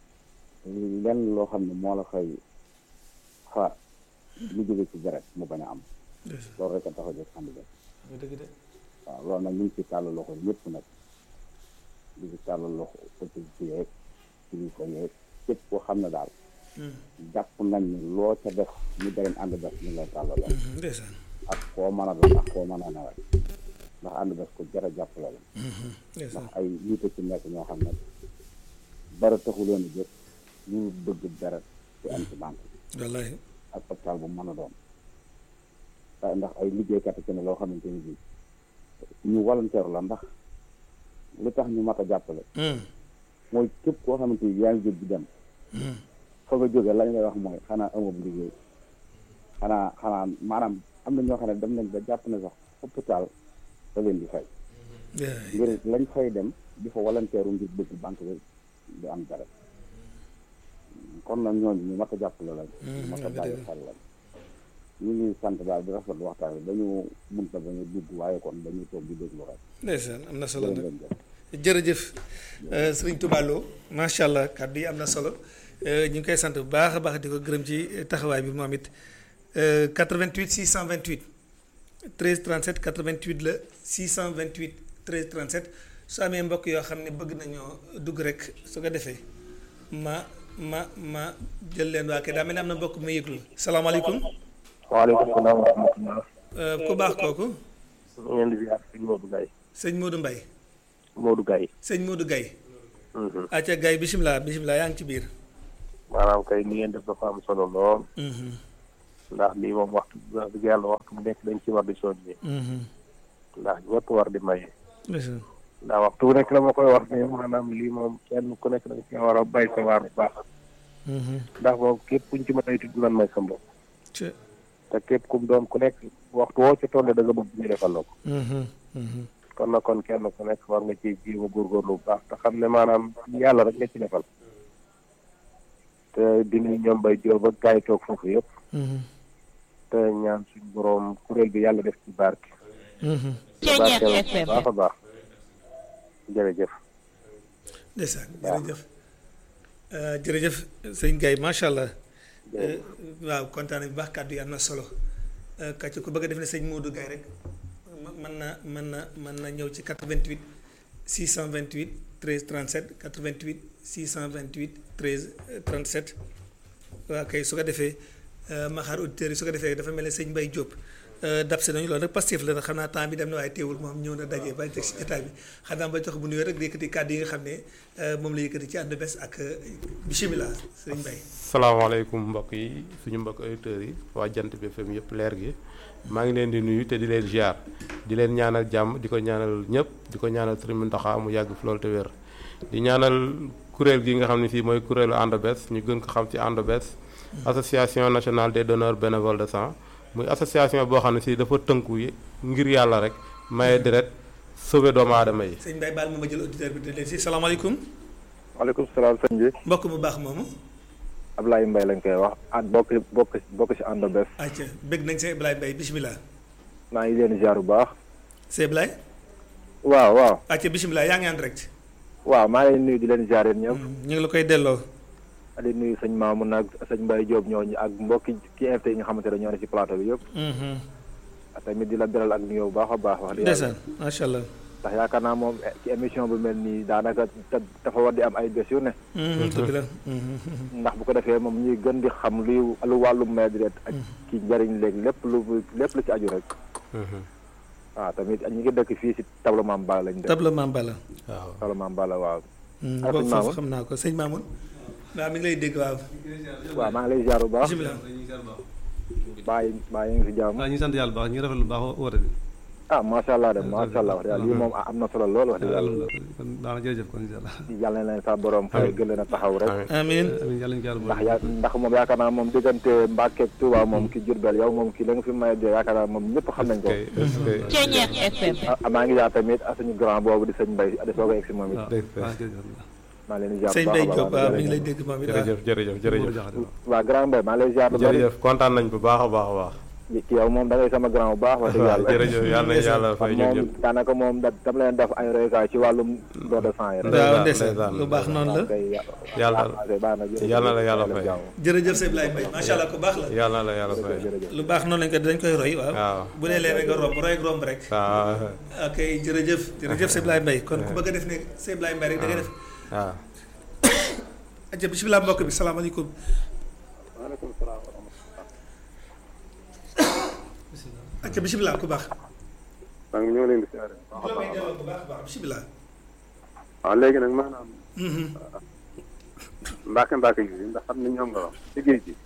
lenn loo xam ne moo la fay faat lu jóge ci deret mu bañ a am ndeysaan loolu rek a tax a jóg ànd bés dëgg de waaw loolu nag ñu ngi ci tàllal loxo ñëpp nag di ci tàllal loxo autorité yeeg kilifa yeeg képp koo xam ne daal jàpp nañ ni loo ca def ñu dareen ànd bés ñu lay tàllal loxo ndeysaan ak koo mën a doon ak koo mën a nawet ndax ànd bés ko jar a jàppale la ndeysaan ndax ay nit a ci nekk ñoo xam ne dara taxu leen a jóg ñu bëgg dara ci am ci banque wallaahi ak hôpital bu mën a doon waaye ndax ay liggéeykat ci ne loo xamante ni bii ñu volontaire la ndax li tax ñu mat a jàppale mooy képp koo xamante ni yaa ngi jóg di dem fa nga jóge lañ lay wax mooy xanaa amab liggéey xanaa xanaa maanaam am na ñoo xam ne dem nañ ba jàpp ne sax hôpital da leen di fay ngir lañ fay dem di fa volontaire ngir bëgg banque bi di am dara kon nag ñooñu ñu mat a jàppale lañ ñu mat a bàyyi xel lañ ñu ngi sant daal di rafetlu waxtaan bi dañu munta bañu dugg waaye kon dañuy toog di déglu rek ndeysaan am na solo jërë nag ngeen jëf jërëjëf euh, sëriñ Touba Lo macha allah kàddu yi am na solo euh, ñu ngi koy sant bu baax a baax di ko gërëm ci taxawaay bi moom it euh, 88 628 13 37 88 la 628 13 37 su amee mbokk yoo xam ne bëgg nañoo dugg rek su ko defee ma ma ma jël leen waa kay daa mel ni am na mbokk mu yëglu salaamaaleykum waaleykum salaam wa rahmatullah Euh, ku baax kooku ñu ngeen di ziar sëñ Modou Gaye sëñ Modou Mbaye Modou Gaye sëñ Modou Gaye acca Gaye bisimilah bisimilah yaa ngi ci biir maanaam kay ni ngeen def dafa am solo lool Mhm, ndax lii moom waxtu wax dëgg yàlla waxtu bu nekk dañ ci war di soññee mhm. ndax ñëpp war di maye ndeysaan. ndax waxtu bu nekk la ma koy wax ne maanaam lii moom kenn ku nekk dañ ci war a bay sa waar bu baax Mhm. ndax moom képp kuñ ci mën a tudd nan may sa mbokk Ci- te képp kum doon ku nekk waxtu woo ci tolle da nga bëgg ñu defal la ko Mhm, mhm. kon nag kon kenn ku nekk war nga ci jéem a góorgóorlu bu baax te xam ne maanaam yàlla rek nga ci defal te dinañ ñoom bay jóob ak gaay toog foofu yëpp Mhm, te ñaan suñ boroom kuréel bi yàlla def ci barke mhm. te barkeel bu baax a baax jërëjëf ndeysaan jërëjëf Euh, jërëjëf sëñ Gaye macha allah Euh, waaw kontaan nañu bu baax kàddu yi am na solo Euh, kàcc ku bëgg a def ne sëñ Modou Gaye rek ma- mën na mën na mën na ñëw ci 88 628 13 37 88 628 13 euh, 37 waaw kay su ko defee euh, ma xaar auditeurs yi su ko defee dafa mel ne sëñ Mbaye Diop euh, dab si nañu loolu nag Pastef la nag xam naa temps bi dem na waaye teewul moom ñëw na daje ba teg si jotaay bi xanaa ba jox bu nuyoo rek di yëkkati kàddu yi nga xam ne euh, moom la yëkkati ci ànd bés ak euh, bisimilah sëñ Mbaye. salaamaaleykum mbokk yi suñu mbokk auditeurs yi waa jant bi FM yëpp leer gi maa ngi leen di nuyu te di leen ziar di leen ñaanal jàmm di ko ñaanal ñëpp di ko ñaanal Sëriñ Mountakha mu yàgg fi loolu te wér di ñaanal kuréel gi nga xam ne fii mooy kuréelu ànd bés ñu gën ko xam ci ànd bés association nationale des donneurs bénévoles de sang muy association boo xam ne si dafa tënku yi ngir yàlla rek maye deret sauver doomu aadama yi sëñ Mbaye baal ma ma jël auditeur bi di leen si salaamaaleykum waaleykum salaam sëñ bi mbokk mu baax moomu Ablaye Mbaye lañ koy wax ak bokk bokk bokk ci ànd bés acca bëgg nañ sëñ Ablaye Mbaye bisimilah maa ngi leen ziar bu baax sëñ Ablaye waaw waaw acca bisimilah yaa ngi en direct waaw maa ngi leen nuyu di leen ziar yéen ñëpp ñu ngi la koy delloo di nuyu sëñ Mamoun ak sëñ Mbaye Diop ñooñu ak mbokki ki invité yi nga xamante ne ñoo ne ci plateau bi yëpp Mhm. tamit di la beral ak nuyoo bu baax a baax wax dëgg yàlla ndeysaan macha allah ndax yaakaar naa moom eh, ci émission bu mel nii daanaka te- dafa war di am ay bés yu ne Mhm, dëgg la Mhm. ndax bu ko defee moom ñuy gën di xam luy lu wàllu may deret ak ci njëriñ léegi lépp lu lépp lu ci aju rek waaw tamit ñu ngi dëkk fii si tableau Mame Balla lañ dëkk tableau Mame Balla waaw tableau Mame Balla waaw Mhm, Ah, boobu sëñ foofu Mamoun? xam naa ko sëñ Mamoun waaw mi ngi lay dégg waaw waaw maa ngi lay ziar bu baax bisimilah bàyyi bàyyi ngi si jàmm waaw ñu ngi sant yàlla bu baax ñu ngi rafetlu bu baax woote bi ah macha allah de macha allah wax dëgg yàlla lii moom am na solo lool wax dëgg yàlla kon baax na jërëjëf kon incha allah yàlla na leen sa borom fay gën leen a taxaw rek amiin amiin yàlla ñu ko yàlla ndax boole yaa ndax moom yaakaar naa moom diggante Mbàkke ak Touba moom ki Jurbel yow moom ki la nga fi maye de yaakaar naa moom ñëpp xam nañ ko kay est-ce que ah maa ngi jaar tamit ak suñu grand boobu di sëñ Mbaye di soog a egg si moom it waaw dëgg la. waaw jërëjëf maa leen di jaar sëñ bu baax Mbaye a Diop baax waaw mi ngi lay jërëjëf. dégg moom it waaw jërëjëf jërëjëf jërëjëf jërëjëf waa grand Mbaye maa lay ziar lu bari jërëjëf kontaan nañ bu baax a baax a baax ki yow moom da ngay sama grand bu baax wax dëgg waaw yàlla jërëjëf yàlla na yàlla fay ñun moom ñëpp daanaka moom da dama leen def ay royukaay ci wàllum don de sang yi rek waaw ndeysaan, ndeysaan ndeysaan, lu baax noonu la kay yàlla baax na jërëjëf. yàlla la yàlla fay. jërëjëf sëñ Ablaye Mbaye macha allah ku baax la yàlla la yàlla fay jërëjëf lu baax noonu lañ ko dañ koy roy waaw waaw bu dee lee rek nga romb roy ak romb rek waaw ok jërëjëf jërëjëf sëñ Ablaye Mbaye kon ku bëgg a def ne sëñ Ablaye Mbaye rek da ngay def waaw acca bisimilah mbokk bi salaamaaleykum waaleykum salaam wa rahmatulah. acca bisimilah ku baax maa ngi ñëw leen di siyaare. la may delloo bu baax baax bisimilah waaw léegi nag maanaam mbaake mbaake yi ndax xam ne ñoom nga wax ci géej gi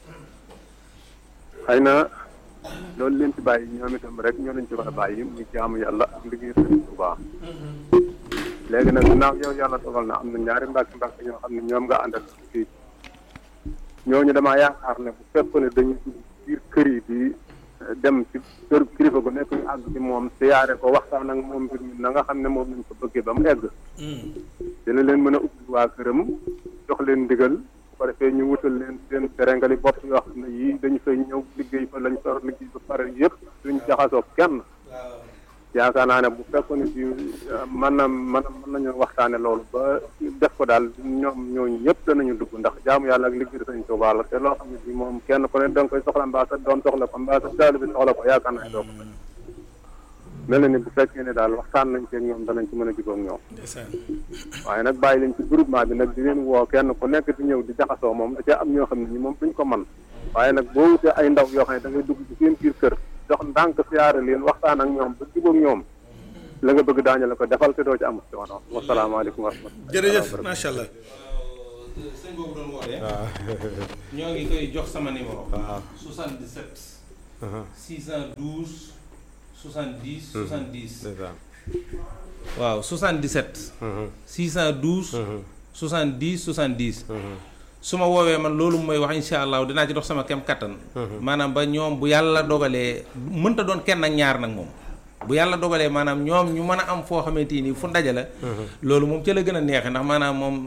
xëy na loolu leen ci bàyyi ñoom itam rek ñoo leen ci war a bàyyi muy jaamu yàlla ak liggéey sëriñ bu baax léegi nag ginnaaw yow yàlla dogal na am na ñaari mbaake mbaake ñoo xam ne ñoom nga àndal ci géej ñooñu damaa yaakaar ne bu fekkoon ne dañuy dugg biir kër yi di dem ci kër kilifa gu nekk ñu àgg ci moom siyaare ko waxtaan ak moom mbir mi na nga xam ne moom lañ ko bëggee ba mu egg dina leen mën a ubbi waa këram jox leen ndigal bu ko defee ñu wutal leen seen terengali bopp yoo xam ne yii dañu fay ñëw liggéey fa lañ sor liggéey ba pare yëpp duñ jaxasoo kenn yaakaar naa ne bu fekkoon ne bi mën na mën na mën nañu waxtaane loolu ba def ko daal ñoom ñooñu ñëpp danañu dugg ndax jaamu yàlla ak liggéey sañ Tuubaa la te loo xam ne bi moom kenn ku ne da nga koy soxla mbaa sa doom soxla ko mbaa sa taalibe bi soxla ko yaakaar naa ne doo ko mën mel na ni bu fekkee ne daal waxtaan nañ ci ak ñoom danañ ci mën a jubóog ñoom ndeysaan waaye nag bàyyi leen ci groupement bi nag di leen woo kenn ku nekk di ñëw di jaxasoo moom da cee am ñoo xam ne ñi moom duñ ko man waaye nag boo wutee ay ndaw yoo xam ne da ngay dugg ci seen biir kër jox ndànk siyaare leen waxtaan ak ñoom ba jubóog ñoom la nga bëgg daañu la ko defal te doo ci am coono wasalaamaaleykum wa rahmatulah. jërëjëf macha allah. sëñ boobu doon woote. waaw. ñoo ngi koy jox sama numéro. waaw. 77. aha, 612 70 70. c'est ça. waaw 77. Mhm, 612. mhm, 70 70. mhm. su ma woowee man loolu mooy wax incha allah dinaa ci dox sama kem kattan. maanaam ba ñoom bu yàlla dogalee mënta doon kenn ak ñaar nag moom. bu yàlla dogalee maanaam ñoom ñu mën a am foo xamante ni fu ndaje la. loolu moom ca la gën a neexee ndax maanaam moom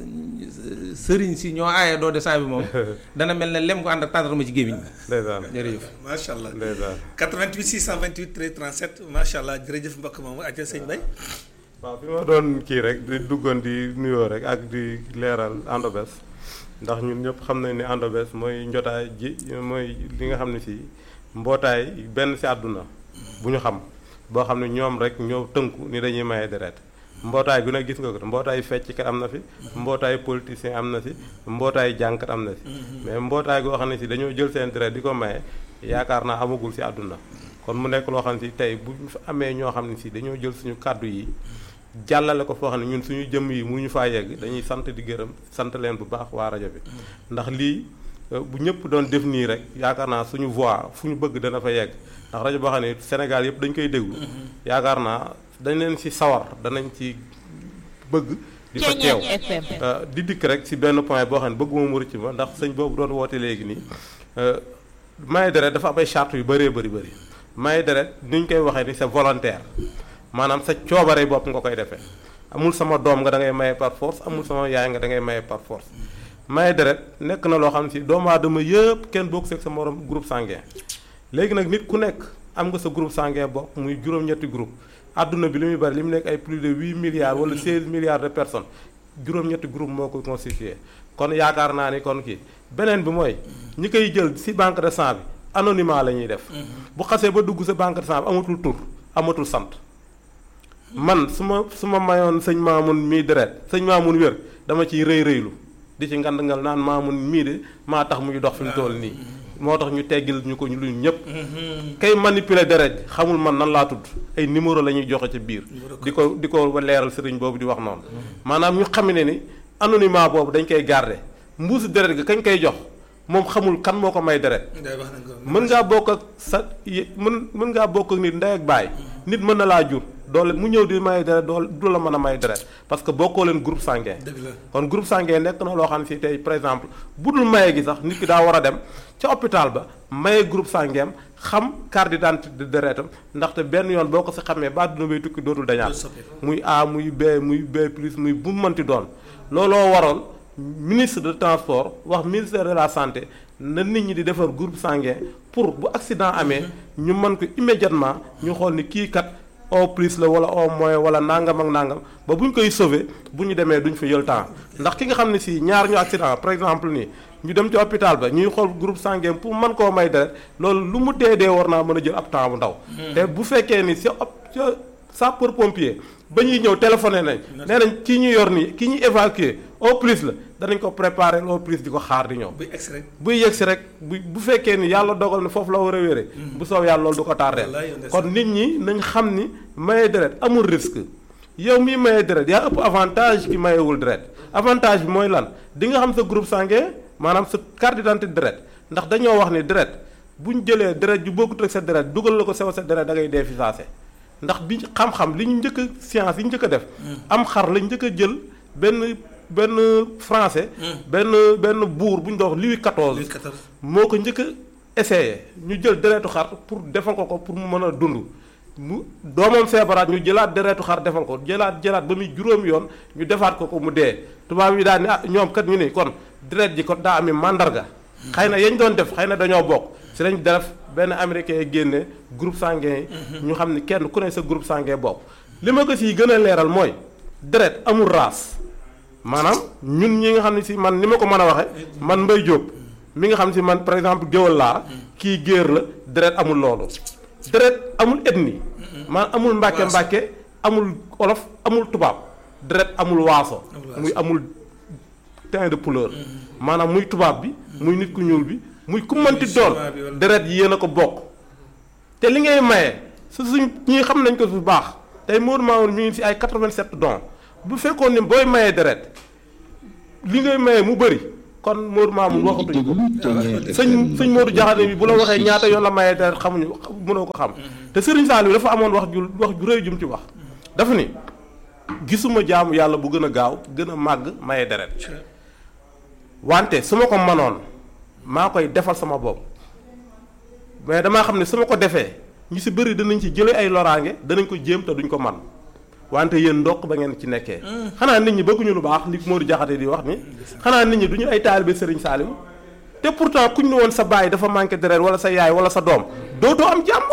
sëriñ si ñoo aaye doo de saa bi moom dana mel ne lem ko ànd ak tàndarma ci gémmiñ ndeysaan jërëjëf. macha allah. ndeysaan 88 628 13 37 macha allah jërëjëf mbokk moomu ak sëñ Bay. waaw fi ma doon kii rek di duggoon di nuyoo rek ak di leeral Andobes ndax ñun ñëpp xam nañ ne Andobes mooy njotaay ji mooy li nga xam ne si mbootaay benn si àdduna bu ñu xam boo xam ne ñoom rek ñoo tënku ni dañuy maye deret mbootaay gu ne gis nga ko mbootaay fecckat am na fi mbootaay politicien am na si mbootaay jànkat am na si mais mbootaay goo xam ne si dañoo jël seen deret di ko maye yaakaar naa amagul si àdduna kon mu nekk loo xam ne si tey bu ñu fa amee ñoo xam ne si dañoo jël suñu kàddu yi jàllale ko foo xam ne ñun suñu jëmm yi mënuñu faa yegg dañuy sant di gërëm sant leen bu baax waa rajo bi ndax lii euh, bu ñëpp doon def nii rek yaakaar naa suñu voix fu ñu bëgg dana fa yegg ndax rajo boo xam ne Sénégal yëpp dañ koy déglu yaakaar naa dañ leen ci sawar danañ ci bëgg di fa teew Euh, di dikk rek ci benn point boo xam ne bëgguma mu rëcc ma ndax sëñ boobu doon woote léegi nii euh, maye deret dafa am ay charte yu bëree bëri bëri maye deret ni ñu koy waxee ni c'est volontaire maanaam sa coobare bopp nga koy defee amul sama doom nga da ngay maye par force amul sama yaay nga da ngay maye par force maye deret nekk na loo xam si doomu aadama yëpp kenn bokk seeg sa morom groupe sanguin léegi nag nit ku nekk am nga sa groupe sanguin bopp muy juróom-ñetti groupe adduna bi li muy bari li mu nekk ay plus de huit milliards wala seize milliards de personnes juróom-ñetti groupe moo ko constitué kon yaakaar naa ni kon kii beneen bi mooy ñi koy jël ci banque de sang bi anonymat la ñuy def bu xasee ba dugg sa banque de sang bi amatul tur amatul sant man su ma su ma mayoon sëñ Maamun mii deret sëñ Maamun wér dama ciy rëy rëylu di ci ngand ngal naan Maamun mii de maa tax muy dox fi mu toll nii moo tax ñu teggil ñu ko ñu luñ ñëpp kay manipuler deret xamul man nan laa tudd ay numéro la ñuy joxe ci biir di ko di ko leeral sëriñ boobu di wax noonu maanaam ñu xam ne ni anonymat boobu dañ koy garder mbuusu deret ga kañ koy jox moom xamul kan moo ko may deret Ndeye wax nañ ko. mën ngaa bokk ak sa y- mën mën ngaa bokk ak nit ndey ak baay nit mën na laa jur doole mu ñëw di may deret doole du la mën a may deret parce que bokkoo leen groupe sanguin dëgg la. kon groupe sanguin nekk na loo xam ne si tey par exemple bu dul maye gi sax nit ki daa war a dem ca hôpital ba maye groupe sanguin xam carte d'identité de deretam ndaxte benn yoon boo ko si xamee ba àdduna bay tukki dootul dañaat soppeeku. muy A muy B muy B plus muy bu mu mënti doon looloo waroon ministre de transport wax ministère de la santé na nit ñi di defar groupe sanguin pour bu accident amee ñu mën ko immédiatement ñu xool ni kii kat au plus la wala au moins wala nangam ak nangam ba bu ñu koy sauver bu ñu demee duñ fa jël temps ndax ki nga xam ne si ñaar ñu accident par exemple nii ñu dem ci hôpital ba ñuy xool groupe sanguin pour mën koo may deret loolu lu mu dee dee war naa mën a jël ab temps bu ndaw. te bu fekkee ni ca op ca sapeur pompier ba ñuy ñëw téléphoné nañ. nee nañ kii ñu yor nii kii ñuy évacuer au plus la danañ ko préparer au plus di ko xaar di ñëw. buy egg rek. buy yegg si rek bu bu fekkee ni yàlla dogal na foofu la war a wéree. bu soob yàlla loolu du ko tardeel Wallaay, yow ndeysaan. kon nit ñi nañ xam ni maye deret amul risque yow miy maye deret yaa ëpp avantage ki mayewul deret avantage bi mooy lan di nga xam sa groupe sanguin maanaam sa carte d'identité deret ndax dañoo wax ni deret bu ñu jëlee deret ju bokkut ak sa deret dugal la ko sew sa deret da ngay dee fi saase ndax bi xam-xam li ñu njëkk a science yi ñu njëkk a def am xar lañ njëkk a jël benn benn français benn benn buur bu ñu doon wax Louis Louis XIV XIV. moo ko njëkk a essayé ñu jël deretu xar pour defal ko ko pour mu mën a dund mu doomam feebaraat ñu jëlaat deretu xar defal ko jëlaat jëlaat ba muy juróom yoon ñu defaat ko ko mu dee tubaab yi daal ni ah ñoom kat ñu ni kon deret ji kon daa ami màndarga xëy na yañ doon def xëy na dañoo bokk si lañ def benn américain yi génne groupe sanguin yi ñu xam ni kenn ku ne sa groupe sanguin bokk li ma ko siy gën a leeral mooy deret amul race maanaam ñun ñi nga xam ne si man ni ma ko mën a waxe man Mbaye Diop mi nga xam ne si man par exemple géwal laa kii géer la deret amul loolu deret amul ethnie man amul mbàkke mbàkke amul olof amul tubaab deret amul waaso muy amul teint de couleur maanaam muy tubaab bi muy nit ku ñuul bi muy ku mënti doon chinois bi wala- deret yi yéen a ko bokk te li ngay maye su suñ ñii xam nañ ko bu baax tey Modou Mamoun mi ngi si ay 87 dons bu fekkoon ni booy maye deret li ngay maye mu bëri kon Modou Mamoun waxatuñ ko sëñ sëñ Modou Diakhaté bi bu la waxee ñaata yoon la maye deret xamuñu mënoo ko xam te Serigne Saliou dafa amoon wax ju wax ju rëy jum ci wax dafa ni gisuma jaamu yàlla bu gën a gaaw gën a màgg maye deret wante su ma ko manoon maa koy defal sama bopp mais damaa xam ne su ma ko defee ñu si bëri danañ ci jële ay loraange danañ ko jéem te duñ ko man wante yéen ndokk ba ngeen ci nekkee xanaa nit ñi bëgguñu lu baax li Modou Diakhaté di wax ni xanaa nit ñi duñu ay taalibe Serigne Saliou te pourtant kuñ ne woon sa baay dafa manqué deret wala sa yaay wala sa doom dootoo am jàmm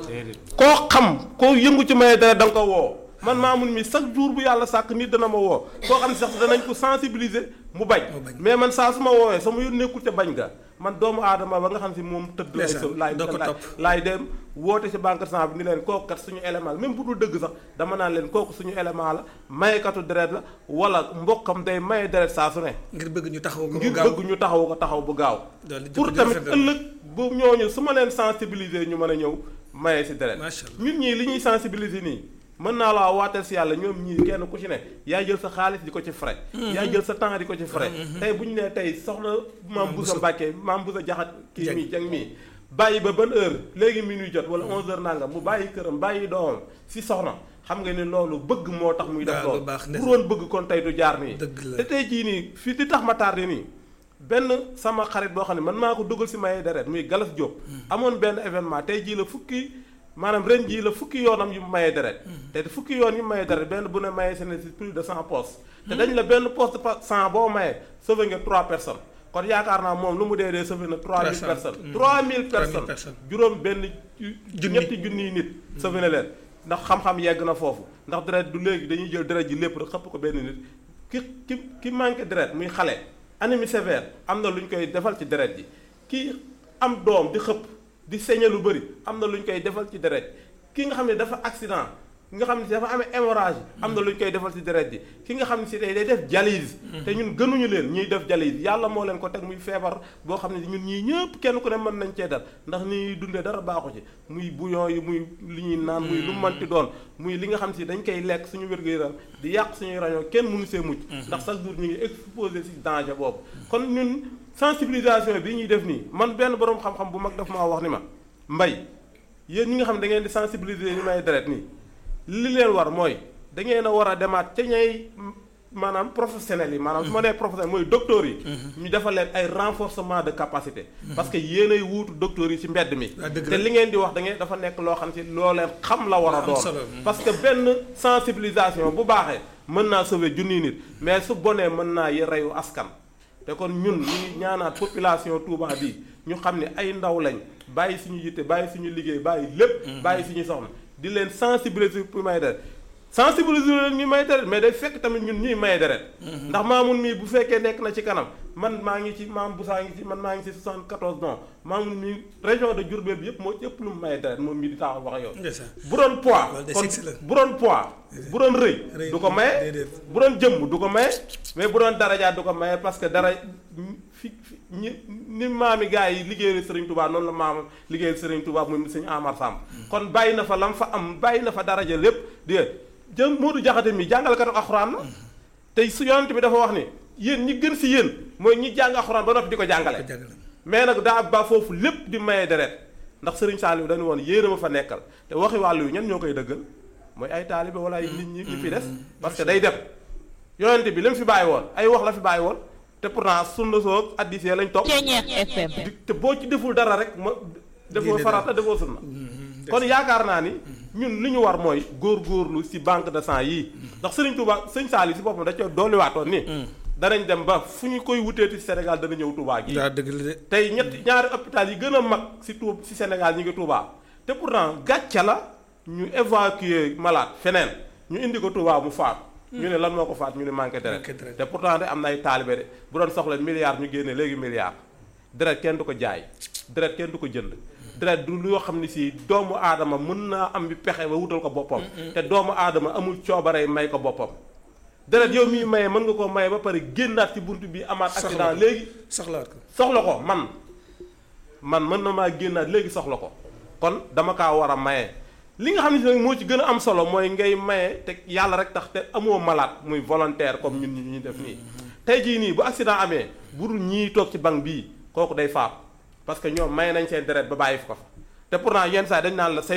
koo xam koo yëngu ci maye deret da nga ko woo man Mamoun mi chaque jour bu yàlla sàkk nit dana ma woo koo xam ne sax danañ ko sensibiliser mu bañ mais man saa su ma woowee sama yoon nekkul ca bañ ga man doomu aadama ba nga xam si moom tëdd lay so laay laay dem woote si banque sang bi ni leen kooku kat suñu élément la même bu dul dëgg sax dama naan leen kooku suñu élément la mayekatu deret la wala mbokkam day maye deret saa su ne ngir bëgg ñu taxaw ko ngir bëgg ñu taxaw ko taxaw bu gaaw pour tamit ëllëg bu ñooñu su ma leen sensibiliser ñu mën a ñëw maye si deret ñun ñii li ñuy sensibiliser nii mën naa la waateel si yàlla ñoom ñii kenn ku ci ne yaa jël sa xaalis di ko ci frais yaa jël sa temps di ko ci frais tey bu ñu nee tey soxna maam Boussa Mbàkke maam Boussa jaxat kii mii jang mii bàyyi ba ban heure léegi minuit jot wala 11 heures nangam mu bàyyi këram bàyyi doomam si soxna xam nga ne loolu bëgg moo tax muy def loolu pour woon bëgg kon tey du jaar nii te tey jii nii fii di tax ma tardé nii benn sama xarit boo xam ne man maa ko dugal si maye deret muy Galas Diop amoon benn événement tey jii la fukki maanaam ren jii la fukki yoonam yu mayee deret te fukki yoon yu mayee deret benn bu ne mayee seen si plus de cent postes te dañ la benn poste cent boo mayee sauvé nga trois personnes kon yaakaar naa moom lu mu dee dee sauvé na trois mille personnes trois mille personnes juróom benn ñetti junniy nit sauvé na leen ndax xam-xam yegg na foofu ndax deret du léegi dañuy jël deret ji lépp rek xëpp ko benn nit ki ki ki manqué deret muy xale anémie sévère am na lu ñu koy defal ci deret ji ki am doom di xëpp di saigner lu bëri am na lu ñu koy defal ci deret ki nga xam ne dafa accident ki nga xam ne si dafa amee hémorragie am na lu ñu koy defal ci deret ji ki nga xam ne si day day def dialyse te ñun gënuñu leen ñuy def dialyse yàlla moo leen ko teg muy feebar boo xam ne ñun ñii ñëpp kenn ku ne mën nañ cee dal ndax ni dundee dara baaxu ci muy bouillon yi muy li ñuy naan muy lu manti doon muy li nga xam si dañ koy lekk suñu wér-gu-yaram di yàq suñuy rañoo kenn mënu see mucc ndax chaque jour ñu ngi exposé si danger boobu kon ñun sensibilisation bi ñuy def nii man benn borom xam-xam bu mag daf maa wax ni ma mbay yéen ñi nga xam ne da ngeen di sensibiliser ñu may deret nii li leen war mooy da ngeen a war a demaat ca ñay maanaam professionnels yi maanaam su ma nee professionnel mooy docteurs yi ñu defal leen ay renforcement de capacité parce que yéen ay wuutu docteurs yi ci mbedd mi te li ngeen di wax da ngeen dafa nekk loo xam ci loo leen xam la war a doon parce que benn sensibilisation bu baaxee mën naa sauver junniy nit mais su bonee mën naa y reyu askan te kon ñun ñu ngi ñaanaat population Touba bi ñu xam ne ay ndaw lañ bàyyi suñu yitte bàyyi suñu liggéey bàyyi lépp bàyyi suñu soxna di leen sensibiliser pour may deret sensibiliser leen ñu may deret mais day fekk tamit ñun ñuy may deret ndax maamun mii bu fekkee nekk na ci kanam man maa ngi ci maam Boussa ngi ci man maa ngi ci 74 non maamun mii région de Diourbel bi yëpp moo ci ëpp lu mu may deret moom mii di taxaw wax yow bu doon poids kon bu doon poids bu doon rëy du ko maye bu doon jëmm du ko maye mais bu doon daraja du ko maye parce que dara fi ñi ni maami gars yi liggéeyal Serigne Touba noonu la maam liggéeyal Serigne Touba muy sëñ Amar Samb kon bàyyi na fa lam fa am bàyyi na fa daraja lépp di jëm Modou Diakhaté mi jàngalkatu alxuraan la tey su yonent bi dafa wax ni yéen ñi gën si yéen mooy ñi jàng alxuraan ba noppi di ko jàngale mais nag daa ba foofu lépp di maye deret ndax Serigne Saliou dañu woon yéen a ma fa nekkal te waxi wàllu yu ñan ñoo koy dëggal mooy ay taalibe wala ay nit ñi ñi fi des parce que day dem yonent bi li mu fi bàyyi woon ay wax la fi bàyyi woon te pourtant sunna soog addisee lañ topp te boo ci deful dara rek ma defoo farata defoo sunna kon yaakaar naa ni ñun li ñu war mooy góorgóorlu si banque de sang yii ndax Serigne Touba sëñ Saliou si boppam da cee dolliwaatoon ni danañ dem ba fu ñu koy wuteeti Sénégal dana ñëw Touba gi tey ñett ñaari hôpital yi gën a mag si Touba si Sénégal ñi ngi Touba te pourtant gàcce la ñu évacuer malade feneen ñu indi ko Touba mu faatu ñu ne lan moo ko faat ñu ne manqué deret te pourtant de am na ay taalibe de bu doon soxla milliard ñu génne léegi milliard deret kenn du ko jaay deret kenn du ko jënd deret du loo xam ne si doomu aadama mën naa am bi pexe ba wutal ko boppam te doomu aadama amul coobare may ko boppam deret yow miy maye mën nga ko maye ba pare génnaat ci bunt bi amaat accident léegi soxlaat ko soxla ko man man mën na maa génnaat léegi soxla ko kon dama kaa war a maye li nga xam ne si nag moo ci gën a am solo mooy ngay maye te yàlla rek tax te amoo malade muy volontaire comme ñun ñi ñu def nii tey jii nii bu accident amee burul ñii toog ci banque bii kooku day faatu parce que ñoom maye nañ seen deret ba bàyyi fi ko fa te pourtant yenn saa dañ naan la say